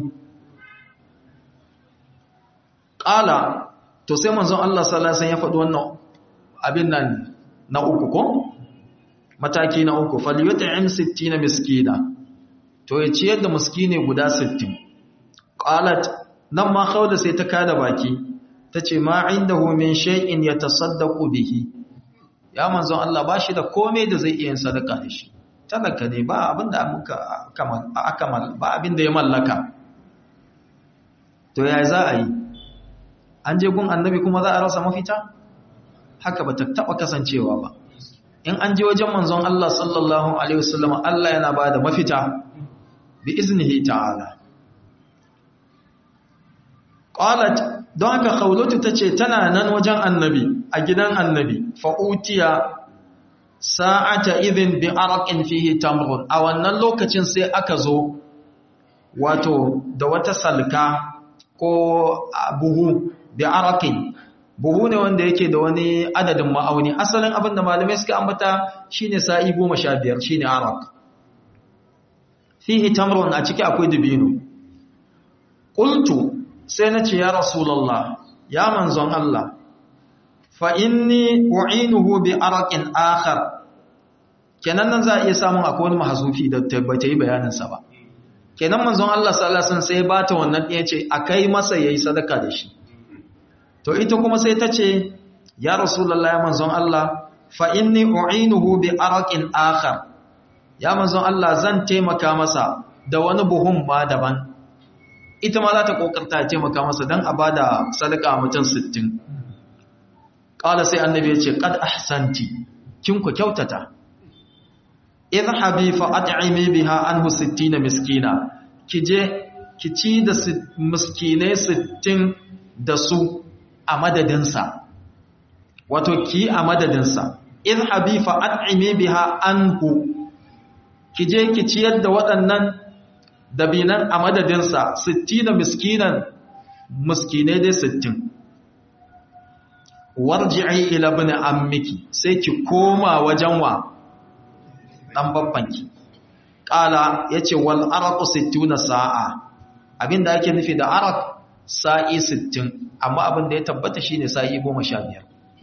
qala to sai manzon Allah sallallahu alaihi wasallam ya faɗi wannan abin nan na uku ko mataki na uku falyut'im 60 miskina to ya ciyar da miskine guda 60 qalat nan ma khawla sai ta kada baki tace ma indahu min shay'in yatasaddaqu bihi ya manzon Allah ba shi da komai da zai iya yin sadaka da shi talaka ne ba abinda muka aka ba abinda ya mallaka to ya za a yi an je gun annabi kuma za a rasa mafita haka ba ta taba kasancewa ba in an je wajen manzon Allah sallallahu alaihi wasallam Allah yana ba da mafita bi iznihi ta'ala qalat don haka khawlatu tace tana nan wajen annabi a gidan annabi fa utiya sa'ata idhin bi araqin fihi tamrun a wannan lokacin sai aka zo wato da wata salka ko buhu bi araqin buhu ne wanda yake da wani adadin ma'auni asalin abin da malamai suka ambata shine sa'i 15 shine araq fihi tamrun a ciki akwai dubino qultu sai nace ya rasulullah ya manzon Allah fa inni u'inuhu bi araqin akhar kenan nan za a iya samun akwai wani mahazufi da tabbata yi bayanin sa ba kenan manzon Allah sallallahu alaihi wasallam sai ya bata wannan ɗaya ce akai masa yayi sadaka da shi to ita kuma sai ta ce ya rasulullah ya manzon Allah fa inni u'inuhu bi araqin akhar ya manzon Allah zan taimaka masa da wani buhun ma daban ita ma za ta kokarta ta taimaka masa dan a bada sadaka mutum 60 qala sai annabi ya ce qad ahsanti kin ku kyautata idhabi fa at'imi biha anhu 60 miskina kije ki ci da miskinai 60 da su a madadinsa wato ki a madadinsa idhabi fa at'imi biha anhu kije ki ciyar da waɗannan dabinan a madadinsa 60 miskinan miskinai dai 60 warji'i ila ibn ammiki sai ki koma wajen wa dan babbanki qala yace wal araqu 60 sa'a abinda ake nufi da araq sa'i 60 amma abinda ya tabbata shine sa'i 15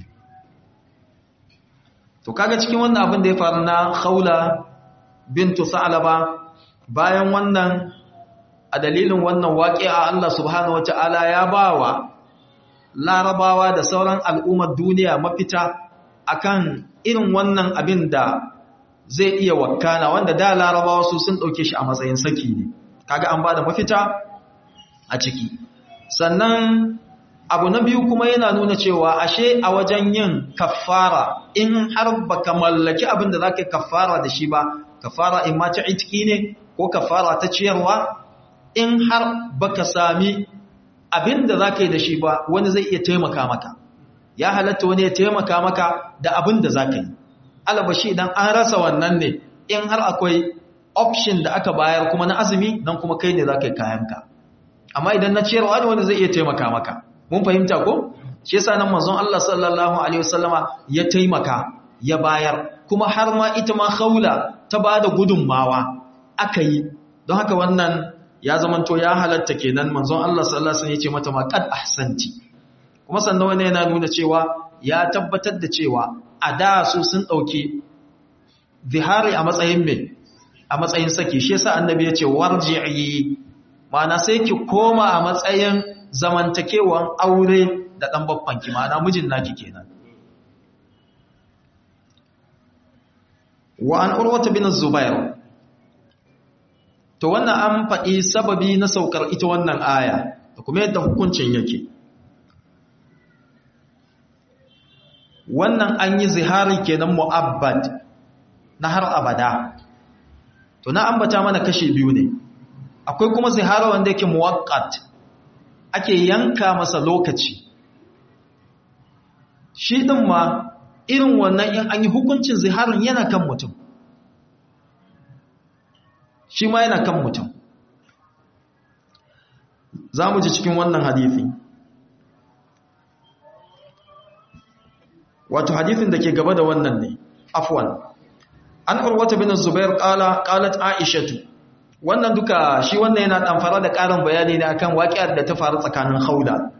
to kaga cikin wannan abin da ya faru na khawla bintu sa'laba bayan wannan a dalilin wannan waqi'a Allah subhanahu wata'ala ya bawa larabawa da sauran al'ummar duniya mafita akan irin wannan abin da zai iya wakana wanda da larabawa su sun ɗauke shi a matsayin saki ne kaga an bada mafita a ciki sannan abu na biyu kuma yana nuna cewa ashe a wajen yin kafara in har baka mallaki abin da zaka kafara da shi ba kafara in ma ta itiki ne ko kafara ta ciyarwa in har baka sami abin da zaka yi da shi ba wani zai iya taimaka maka ya halatta wani ya taimaka maka da abin da zaka yi alabashi idan an rasa wannan ne in har akwai option da aka bayar kuma na azumi dan kuma kai ne zaka yi kayanka amma idan na ciyarwa ne wani zai iya taimaka maka mun fahimta ko shi yasa nan manzon Allah sallallahu alaihi wasallama ya taimaka ya bayar kuma har ma ita ma khawla ta bada gudunmawa aka yi don haka wannan ya zamanto ya halatta kenan manzon Allah sallallahu alaihi wasallam ya ce mata ma qad ahsanti kuma sannan wannan yana nuna cewa ya tabbatar da cewa a da su sun dauki zihari a matsayin me a matsayin saki shi yasa annabi ya ce warji'i ma'ana sai ki koma a matsayin zamantakewan aure da ɗan babbanki ma'ana mijin naki kenan wa an urwata bin zubair to wannan an faɗi sababi na saukar ita wannan aya da kuma yadda hukuncin yake wannan an yi zihari kenan mu'abbad na har abada to na ambata mana kashe biyu ne akwai kuma zihara wanda yake muwaqqat ake yanka masa lokaci shi din ma irin wannan in an yi hukuncin ziharin yana kan mutum shi ma yana kan mutum za mu ji cikin wannan hadithi wato hadithin da ke gaba da wannan ne afwan an urwata bin zubair qala qalat aishatu wannan duka shi wannan yana ɗamfara da ƙarin bayani ne akan waƙiyar da ta faru tsakanin haula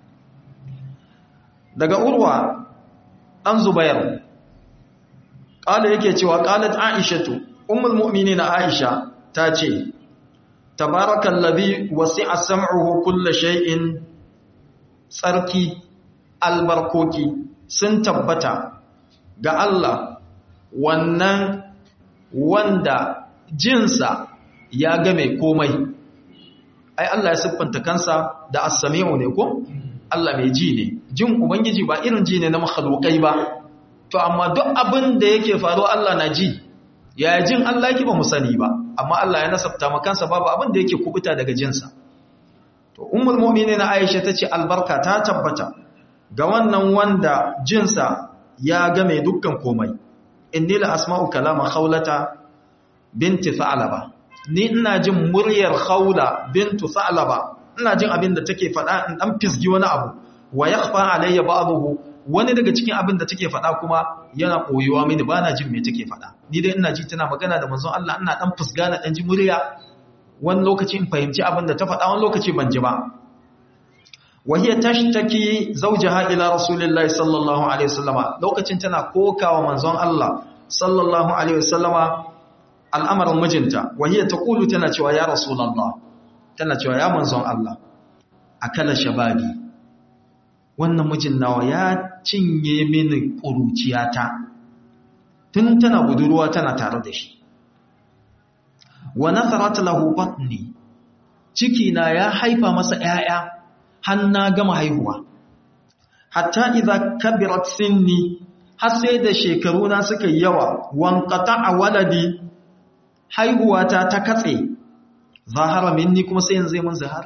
daga urwa ɗan zubayar ƙala yake cewa ƙalat aishatu ummul mu'mini na aisha ta ce tabarakan labi wasi a sam'uhu kulla shay'in tsarki albarkoki sun tabbata ga Allah wannan wanda jinsa ya game komai ai Allah ya siffanta kansa da as-sami'u ne ko Allah mai ji ne jin ubangiji ba irin ji ne na makhlukai ba to amma duk abin da yake faruwa Allah na ji ya jin Allah yake ba mu sani ba amma Allah ya nasabta makansa babu abin da yake kubuta daga jinsa to ummul mu'minin Aisha tace albarka ta tabbata ga wannan wanda jinsa ya game dukkan komai inni la asma'u kalama khawlata binti tha'laba ni ina jin muryar khawla bintu tha'laba ina jin abin da take faɗa in dan fisgi wani abu wa yakhfa alayya ba'dahu wani daga cikin abin da take faɗa kuma yana koyuwa mini bana jin me take faɗa ni dai ina ji tana magana da manzon Allah ina dan fusga na dan ji murya wani lokaci in fahimci abin da ta faɗa wani lokaci ban ji ba وهي تشتكي زوجها إلى رسول الله صلى الله عليه وسلم لوكacin tana kokawa manzon Allah sallallahu alaihi wasallama al'amarin mijinta وهي تقول tana cewa ya rasulullah tana cewa ya manzon Allah akala shababi wannan mijin nawa ya cinye mini kuruciyata tun tana budurwa tana tare da shi wa natharat lahu batni ciki na ya haifa masa 'ya'ya har na gama haihuwa hatta idza kabirat sinni har sai da shekaru na suka yawa wanqata waladi haihuwata ta katse zahara minni kuma sai yanzu mun zahari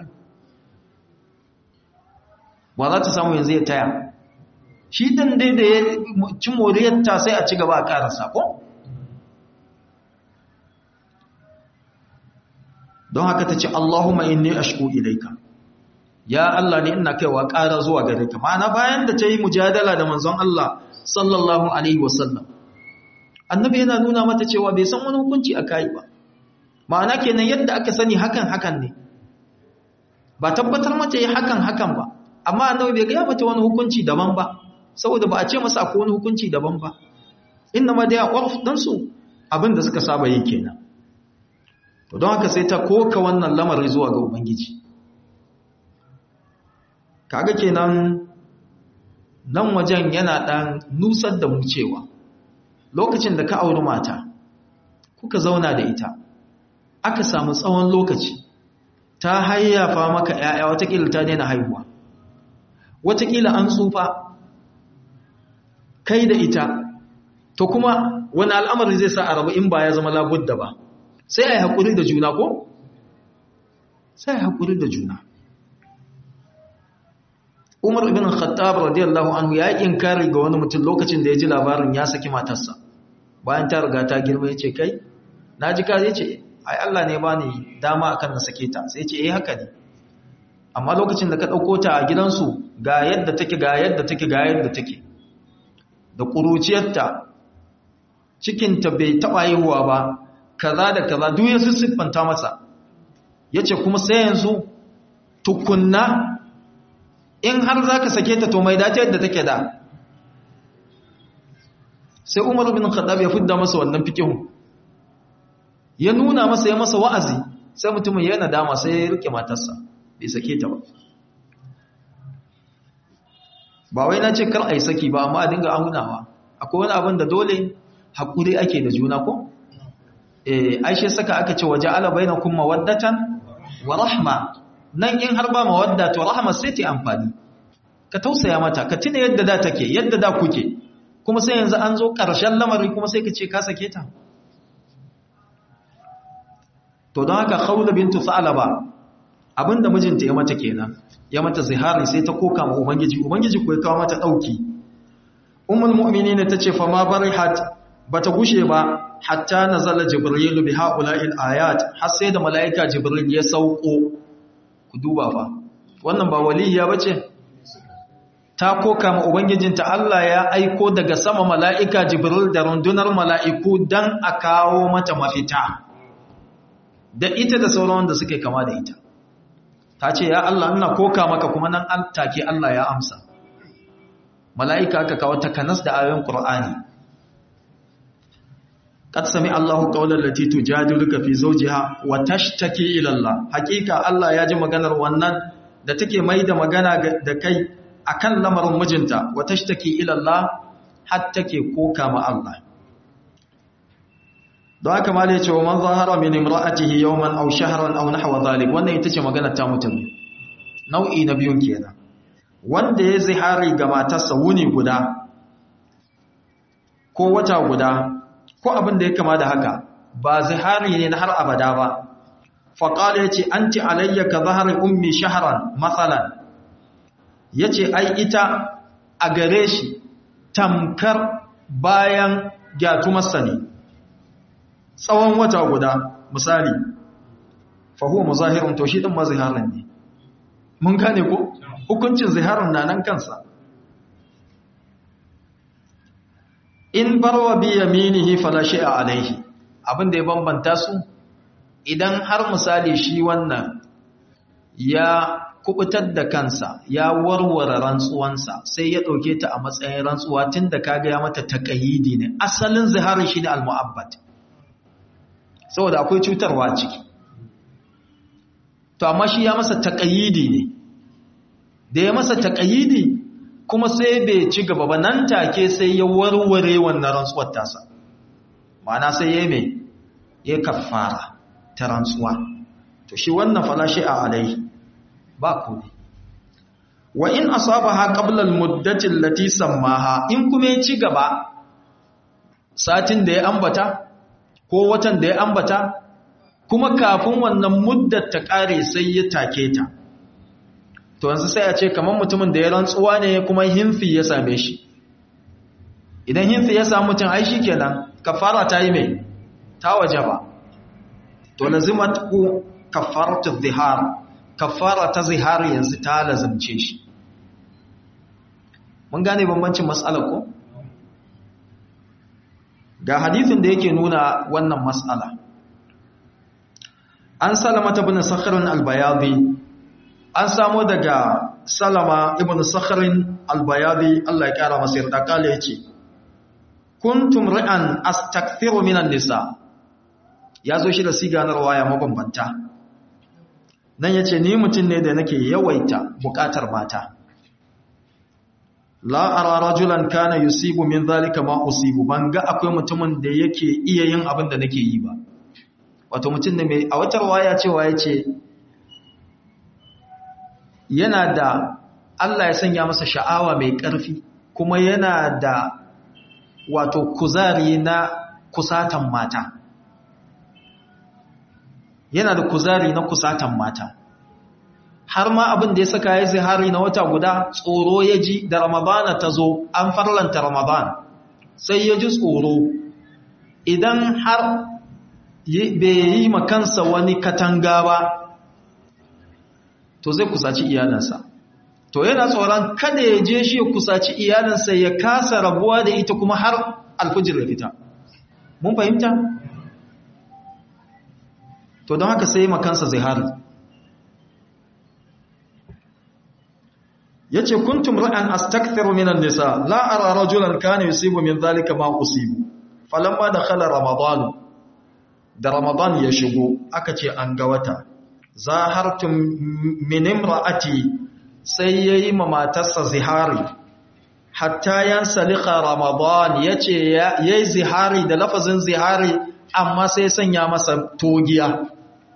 ba za ta samu yanzu ya taya shi dan dai da ya ci moriyarta sai a ci gaba a karasa ko don haka ta ce Allahumma inni ashku ilaika ya Allah ne ina kaiwa ƙara zuwa gare ka ma'ana bayan da ta yi mujadala da manzon Allah sallallahu alaihi wasallam annabi yana nuna mata cewa bai san wani hukunci a kai ba ma'ana kenan yadda aka sani hakan hakan ne ba tabbatar mata yi hakan hakan ba amma annabi bai gaya mata wani hukunci daban ba saboda ba a ce masa akwai wani hukunci daban ba inna ma da ya ƙwarf ɗansu abin da suka saba yi kenan to don haka sai ta koka wannan lamarin zuwa ga ubangiji kaga kenan nan wajen yana dan nusar da mu cewa lokacin da ka auri mata kuka zauna da ita aka samu tsawon lokaci ta hayyafa maka ƴaƴa watakila ta daina haihuwa watakila an tsufa kai da ita to kuma wani al'amari zai sa a rabu in ba ya zama labudda ba sai a yi haƙuri da juna ko? sai a yi haƙuri da juna Umar ibn Khattab radiyallahu anhu ya yi inkari ga wani mutum lokacin da ya ji labarin ya saki matarsa bayan ta riga ta girma ya ce kai na ji ka ce ai Allah ne ba ni dama akan na sake ta sai ce eh haka ne amma lokacin da ka ɗauko ta a gidansu ga yadda take ga yadda take ga yadda take da ƙuruciyarta cikinta bai taɓa yiwuwa ba kaza da kaza duk ya siffanta masa ya ce kuma sai yanzu tukunna in har za ka sake ta to mai dace yadda take da sai umar bin khattab ya fidda masa wannan fikihu ya nuna masa ya masa wa'azi sai mutumin ya nadama sai ya rike matarsa bai sake ta ba ba wai na ce kar a yi saki ba amma a dinga aunawa akwai wani abin da dole haƙuri ake da juna ko? eh aishe saka aka ce waje ala bainakum mawaddatan wa rahma nan in har ba mawadda to rahma sai ta amfani ka tausaya mata ka tuna yadda da take yadda da kuke kuma sai yanzu an zo ƙarshen lamari kuma sai ka ce ka sake ta to don haka khawla bintu sa'laba abinda mijinta ya mata kenan ya mata zihari sai ta koka ma ubangiji ubangiji ko ya kawo mata dauki ummul mu'minin tace fa ma barihat bata gushe ba hatta nazala jibril bi haula'il ayat har sai da malaika jibril ya sauko ku duba fa wannan ba waliya bace ta koka ma ubangijinta Allah ya aiko daga sama malaika jibril da rundunar mala'iku dan a kawo mata mafita da ita da sauran wanda suke kama da ita ta ce ya Allah ina koka maka kuma nan an take Allah ya amsa mala'ika aka kawo takanas da ayoyin Qur'ani قد سمع الله قول التي تجادلك في زوجها وتشتكي الى الله حقيقه الله ya ji maganar wannan da take mai da magana da kai akan lamarin mijinta wa tashtaki ila Allah har take koka ma Allah don haka ma da cewa man zahara min imra'atihi yawman aw shahran aw nahwa dhalik wannan ita ce magana ta mutum nau'i na biyun kenan wanda ya zihari ga matarsa wuni guda ko wata guda ko abin da ya kama da haka ba zihari ne na har abada ba faƙala ya ce an ci alayya ka zahari ummi shaharan matsalan ya ce ai ita a gare shi tamkar bayan gyatumarsa ne tsawon wata guda misali fahuwa muzahirin to shi ɗin maziharin ne mun gane ko hukuncin ziharin na nan kansa in barwa bi yaminihi fala shay'a alaihi abin da ya bambanta su idan har misali shi wannan ya kubutar da kansa ya warware rantsuwansa sai ya dauke ta a matsayin rantsuwa tunda kaga ya mata taqayidi ne asalin zihari shine al-mu'abbad saboda akwai cutarwa ciki to amma shi ya masa taqayidi ne da ya masa taqayidi kuma sai bai ci gaba ba nan take sai ya warware wannan rantsuwar tasa ma'ana sai ya mai ya kafara ta rantsuwa to shi wannan falashi a alai ba kudi wa in asabaha qabla al-muddati allati sammaha in kuma ya ci gaba satin da ya ambata ko watan da ya ambata kuma kafin wannan muddar ta kare sai ya take ta to yanzu sai a ce kamar mutumin da ya rantsuwa ne kuma hinfi ya same shi idan hinfi ya samu mutum ai shi kenan kafara ta yi mai ta waje ba to lazimat ku kafaratu zihar kafara ta zihar yanzu ta lazimce shi mun gane bambancin matsala ko ga hadithin da yake nuna wannan matsala an salamata bin sakharin albayadi an samo daga salama ibn sakharin albayadi Allah ya kara masa yarda kale yace kuntum ra'an astakthiru minan nisa yazo shi da siganar waya mabambanta nan yace ni mutun ne da nake yawaita bukatar mata la ara rajulan kana yusibu min zalika ma usibu banga akwai mutumin da yake iya yin abin da nake yi ba wato mutun ne mai a wata waya cewa yace yana da Allah ya sanya masa sha'awa mai ƙarfi kuma yana da wato kuzari na kusatan mata yana da kuzari na kusatan mata har ma abin da ya saka ya zihari na wata guda tsoro ya ji da ramadana ta zo an farlanta ramadan sai ya ji tsoro idan har bai yi makansa wani katanga ba to zai kusaci iyalinsa to yana tsoron kada ya je shi ya kusaci iyalinsa ya kasa rabuwa da ita kuma har alfujir ya fita mun fahimta to don haka sai makansa zihari yace kuntum ra'an astakthiru minan nisa la ara rajulan kana yusibu min dhalika ma usibu falamma dakhala ramadan da ramadan ya shigo aka ce an ga wata zahartum min imra'ati sai yayi ma matarsa zihari hatta yansalika ramadan yace yayi zihari da lafazin zihari amma sai sanya masa togiya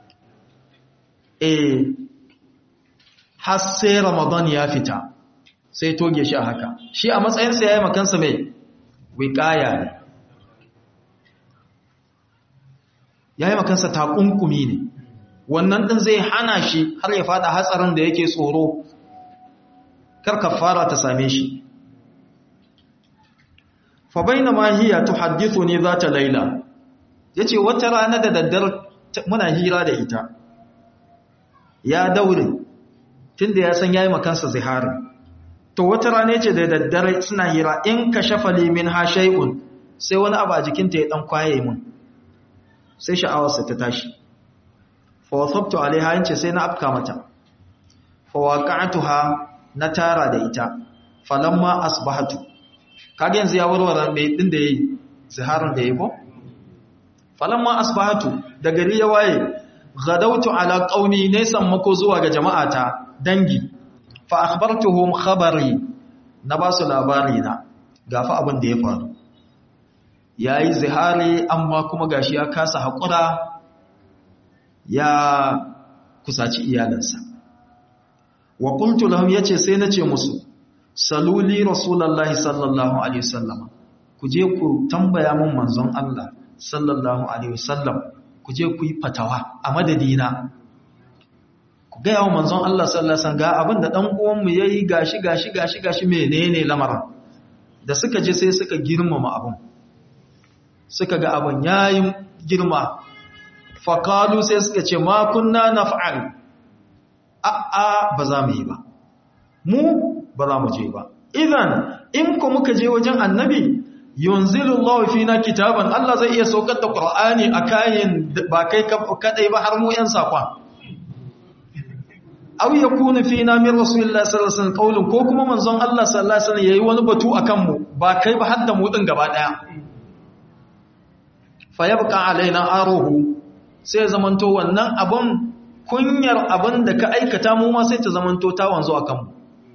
eh har sai ramadan ya fita sai toge shi a haka shi a matsayinsa yayi makansa mai wiqaya ne yayi makansa takunkumi ne wannan din zai hana shi har ya fada hatsarin da yake tsoro kar kafara ta same shi fa bainama hiya tuhaddithuni zata laila yace wata rana da daddar muna hira da ita ya daure tunda ya san yayi makansa zihari to wata rana yace da daddare suna hira in kashafa li min ha shay'un sai wani abu a jikinta ya dan kwaye mun sai sha'awarsa ta tashi fa wasabtu alaiha yace sai na afka mata fa waqa'tuha na tara da ita falamma asbahatu kage yanzu ya warware mai din da yayi ziharin da yayi ko falamma asbahatu da gari ya waye ghadawtu ala qaumi ne sammako zuwa ga jama'ata dangi fa akhbartuhum khabari na ba su labari na gafa abin da ya faru yayi zihari amma kuma gashi ya kasa hakura ya kusaci iyalansa wa qultu lahum yace sai nace musu saluli rasulullahi sallallahu alaihi wasallam ku je ku tambaya mun manzon Allah sallallahu alaihi wasallam ku je ku yi fatawa a madadina ku ga yawo manzon Allah sallallahu alaihi wasallam ga abinda dan uwan mu yayi gashi gashi gashi gashi menene lamarin da suka je sai suka girmama abun suka ga abun yayin girma faqalu sai suka ce ma kunna naf'al a a ba za mu yi ba mu ba za mu je ba idan in ku muka je wajen annabi yunzilu Allah fina kitaban Allah zai iya saukar da Qur'ani a kayan ba kai kadai ba har mu yan sakon aw yakunu fina min rasulillahi sallallahu alaihi wasallam qaulun ko kuma manzon Allah sallallahu alaihi wasallam yayi wani batu akan mu ba kai ba har da mu din gaba daya fa yabqa alaina aruhu sai zamanto wannan abun kunyar abin da ka aikata mu ma sai ta zamanto ta wanzu akan mu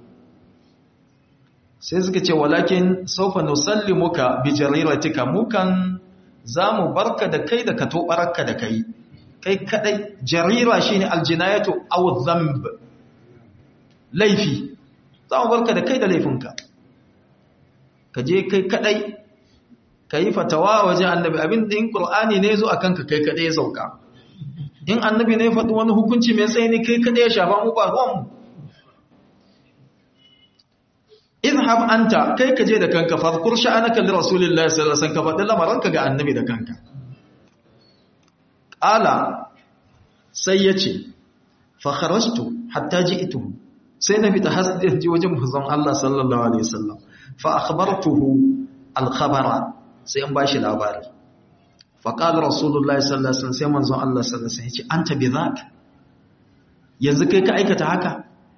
sai suka ce walakin saufa nusallimuka bi jariratika mukan zamu barka da kai da ka tobarka da kai kai kadai jarira shine aljinayatu aw dhanb laifi zamu barka da kai da laifinka ka je kai kadai kai fatawa wajen annabi abin da in qur'ani ne zo akan ka kai kadai ya sauka in annabi ne faɗi wani hukunci mai tsaye ne kai kadai ya shafa mu ba ruwan mu izhab anta kai ka je da kanka farkur sha'anaka li rasulillahi sallallahu alaihi wasallam ka faɗi lamaranka ga annabi da kanka qala sai yace fa kharajtu hatta ji'tuhu sai na fita hasdin ji wajen manzon Allah sallallahu alaihi wasallam fa akhbartuhu al khabara sai an bashi labari fa qala rasulullahi sallallahu alaihi wasallam sai manzon Allah sallallahu alaihi wasallam yace anta bi dhak yanzu kai ka aikata haka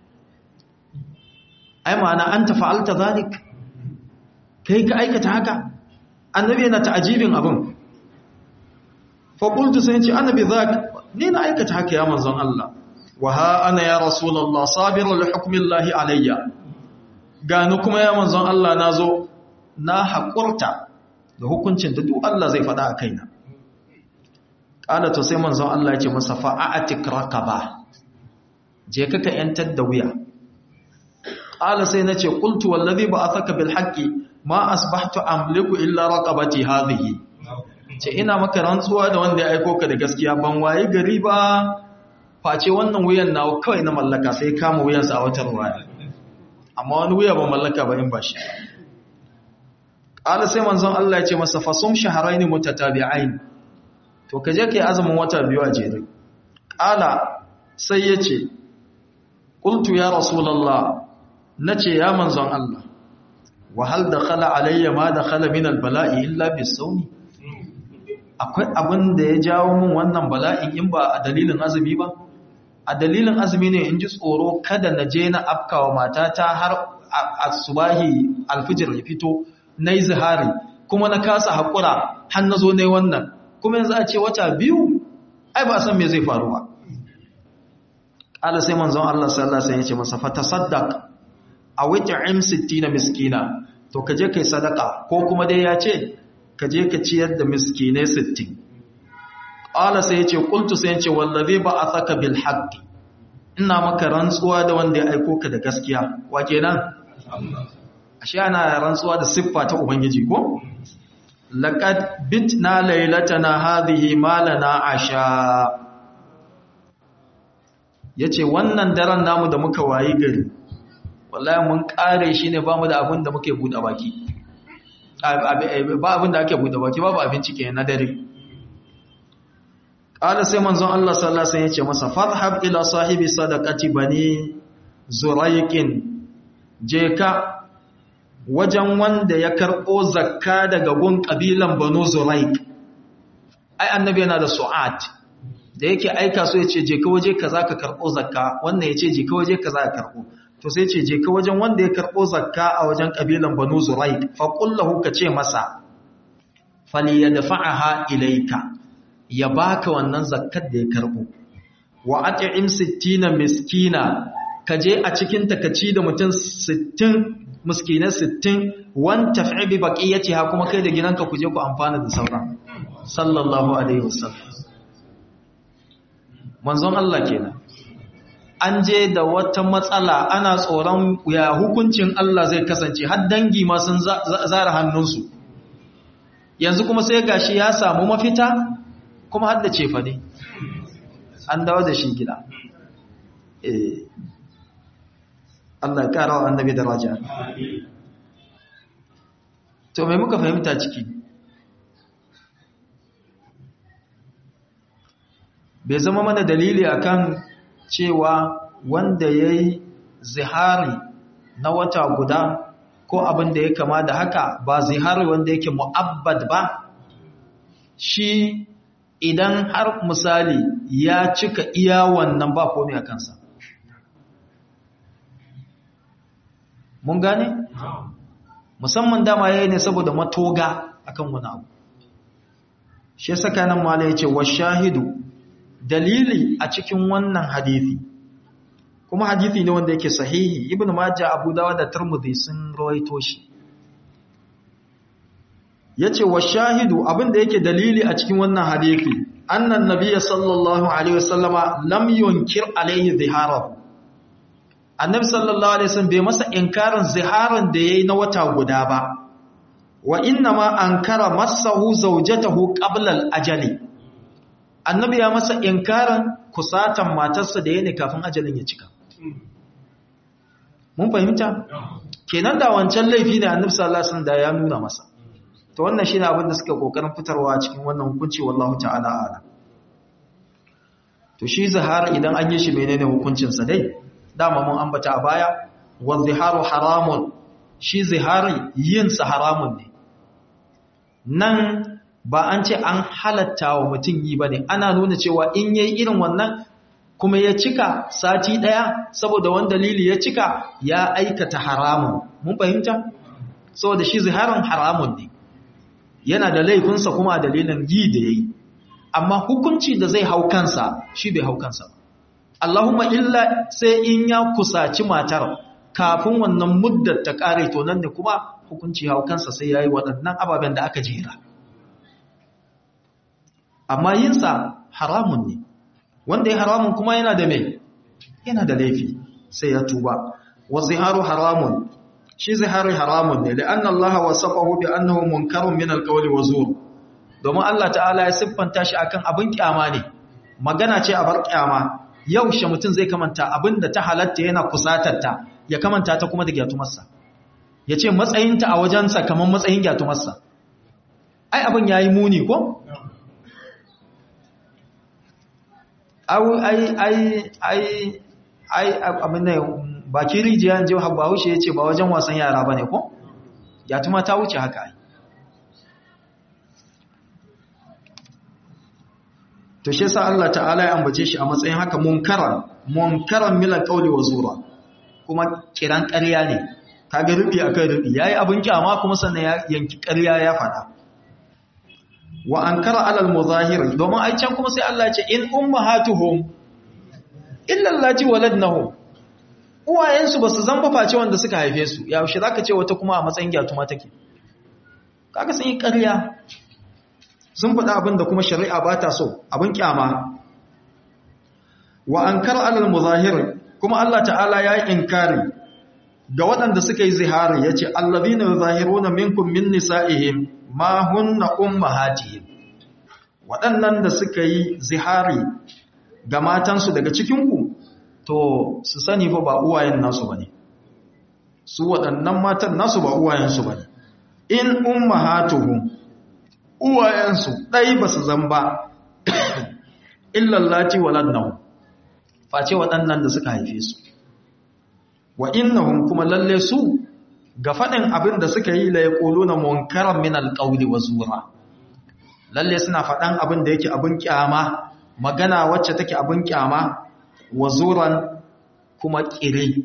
ai ma'ana an ta fa'alta zalik kai ka aikata haka annabi yana ta'ajibin abin faƙultu sai ce annabi zak ni na aikata haka ya manzon Allah wa ha ana ya rasulallah sabiru li hukmillahi alayya gani kuma ya manzon Allah na zo na haƙurta da hukuncin da duk Allah zai faɗa a kaina ƙala to sai manzon Allah ya ce masa fa'atik raqaba je ka ka yantar da wuya qala sai nace qultu wallazi ba'athaka bil haqqi ma asbahtu amliku illa raqabati hadhihi ce ina maka rantsuwa da wanda ya aiko ka da gaskiya ban waye gari ba face wannan wuyan nawa kawai na mallaka sai kama wuyan sa a wata ruwaya amma wani wuya ban mallaka ba in bashi qala sai manzon Allah ya ce masa fasum shahrayn mutatabi'ain to kaje kai azumin wata biyu a jere qala sai yace qultu ya rasulullah na ce ya manzon Allah wahal da khala alayya ma da khala min albala'i illa bisawmi akwai abin da ya jawo min wannan bala'in in ba a dalilin azumi ba a dalilin azumi ne in ji tsoro kada na je na afkawa matata har asubahi alfijir ya fito na yi zihari kuma na kasa haƙura har na zo ne wannan kuma yanzu a ce wata biyu ai ba san me zai faru ba ƙala sai manzon Allah sallallahu alaihi wasallam ya ce masa fa tasaddaq a wit'im 60 miskina to kaje kai sadaka ko kuma dai ya ce kaje ka ciyar da miskinai 60 qala sai yace qultu sai yace wallazi ba'athaka bil haqqi ina maka rantsuwa da wanda ya aiko ka da gaskiya wa kenan ashe ana rantsuwa da siffa ta ubangiji ko laqad bitna laylatana hadhihi malana asha yace wannan daren namu da muka wayi gari wallahi mun kare shi ne ba mu da abin da muke buɗe baki ba abin da ake buɗe baki babu abinci ke na dare ƙala sai manzon Allah sallallahu alaihi wasallam ya ce masa fadhhab ila sahibi sadaqati bani zuraiqin je ka wajen wanda ya karɓo zakka daga gun ƙabilan banu zuraiq ai annabi yana da su'at da yake aika so ya ce je ka waje kaza ka karɓo zakka wannan ya ce je ka waje kaza ka karɓo to sai ce je ka wajen wanda ya karɓo zakka a wajen ƙabilan banu zuraik faƙullahu ka ce masa fali ya dafa'aha ilaika ya baka wannan zakkar da ya karɓo wa at'im 60 miskina kaje a cikin takaci da mutum 60 miskinai 60 wan taf'i bi baqiyatiha kuma kai da gidanka ku je ku amfana da sauran sallallahu alaihi wasallam manzon Allah kenan an je da wata matsala ana tsoron ya hukuncin Allah zai kasance har dangi ma sun zara hannunsu yanzu kuma sai gashi ya samu mafita kuma har da cefa ne an dawo da shi gida eh Allah ya kara wa annabi daraja to me muka fahimta ciki bai zama mana dalili akan cewa wanda ya yi zihari na wata guda ko abin da ya kama da haka ba zihari wanda yake mu'abbad ba shi idan har misali ya cika iya wannan ba komai a kansa mun gane? musamman dama ya yi ne saboda matoga akan wani abu shi saka nan mala ya ce wa shahidu dalili a cikin wannan hadithi kuma hadithi ne wanda yake sahihi ibn majah abu dawud da tirmidhi sun rawaito shi yace wa shahidu abinda yake dalili a cikin wannan hadithi annan nabiyyi sallallahu alaihi wasallama lam yunkir alaihi ziharahu annabi sallallahu alaihi wasallam bai masa inkarin ziharan da yayi na wata guda ba wa inna ma ankara masahu zawjatahu qabla al-ajali annabi ya masa inkarin kusatan matarsa da yake kafin ajalin ya cika mun fahimta kenan da wancan laifi ne annabi sallallahu alaihi wasallam da ya nuna masa to wannan shine abin da suka kokarin fitarwa cikin wannan hukunci wallahu ta'ala ala to shi zihar idan an yi shi menene hukuncin sa dai dama mun ambata a baya wa ziharu haramun shi zihari yin sa haramun ne nan ba an ce an halatta wa mutum yi ba ne ana nuna cewa in yayi irin wannan kuma ya cika sati ɗaya saboda wani dalili ya cika ya aikata haramun mun fahimta saboda shi ziharin haramun ne yana da laifinsa kuma a dalilin yi da ya yi amma hukunci da zai hau kansa shi bai hau kansa Allahumma illa sai in ya kusaci matar kafin wannan muddar ta ƙare to nan ne kuma hukunci hau kansa sai ya yi waɗannan ababen da aka jera amma yinsa haramun ne wanda ya haramun kuma yana da mai yana da laifi sai ya tuba wa ziharu haramun shi ziharu haramun ne la'anna Allah wasafahu bi annahu munkarun min alqawli wa zur domin Allah ta'ala ya siffanta shi akan abin kyama ne magana ce a bar kyama yaushe mutum zai kamanta abinda ta halatta yana kusatarta ya kamanta ta kuma da gyatumarsa ya ce matsayinta a wajensa kamar matsayin gyatumarsa ai abin ya yi muni ko? ai ai ai ai abin da baki rijiyar jiwa habba wuce ya ce ba wajen wasan yara ba ne ko? gyatuma ta wuce haka ai to shi sa Allah ta'ala ya ambace shi a matsayin haka munkaran munkaran milan qawli wa zura kuma kiran ƙarya ne kaga rubi akan rubi yayi abin kyama kuma sannan ya yanki ƙarya ya fada wa ankara alal muzahir domin ai can kuma sai Allah ya ce in ummahatuhum illa allati waladnahum uwayensu basu zamba face wanda suka haife su yaushe zaka ce wata kuma a matsayin gyatuma take kaga sun yi ƙarya sun faɗa abin da kuma shari'a ba ta so abin kyama wa an kar alal muzahir kuma Allah ta'ala ya yi inkari ga waɗanda suka yi zihari ya ce allazina yuzahiruna minkum min nisa'ihim ma hunna ummahatihim waɗannan da suka yi zihari ga matansu daga cikinku to su sani fa ba uwayen nasu bane su waɗannan matan nasu ba uwayensu bane in ummahatuhum uwayensu ɗai ba su zamba illallaci waladnahu face waɗannan da suka haife su wa innahum kuma lalle su ga faɗin abin da suka yi la yaquluna munkaran min alqawli wa zura lalle suna faɗan abin da yake abin kyama magana wacce take abin kyama wa zuran kuma ƙire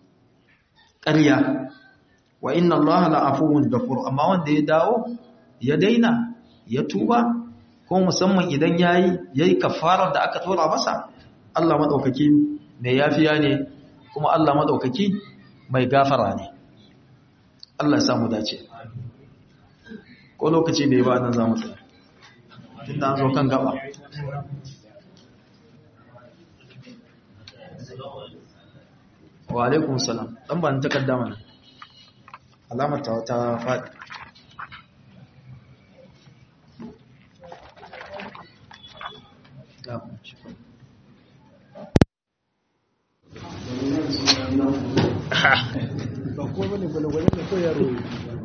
ƙarya wa inna allaha la'afuwun ghafur amma wanda ya dawo ya daina ya tuba ko musamman idan yayi yayi kafarar da aka tura masa Allah madaukaki mai yafiya ne kuma Allah madaukaki mai gafara ne Allah ya samu dace ko lokaci bai ba nan zamu tsaya tunda an zo kan gaba wa alaikum salam dan ban takarda mana alamar ta ta faɗi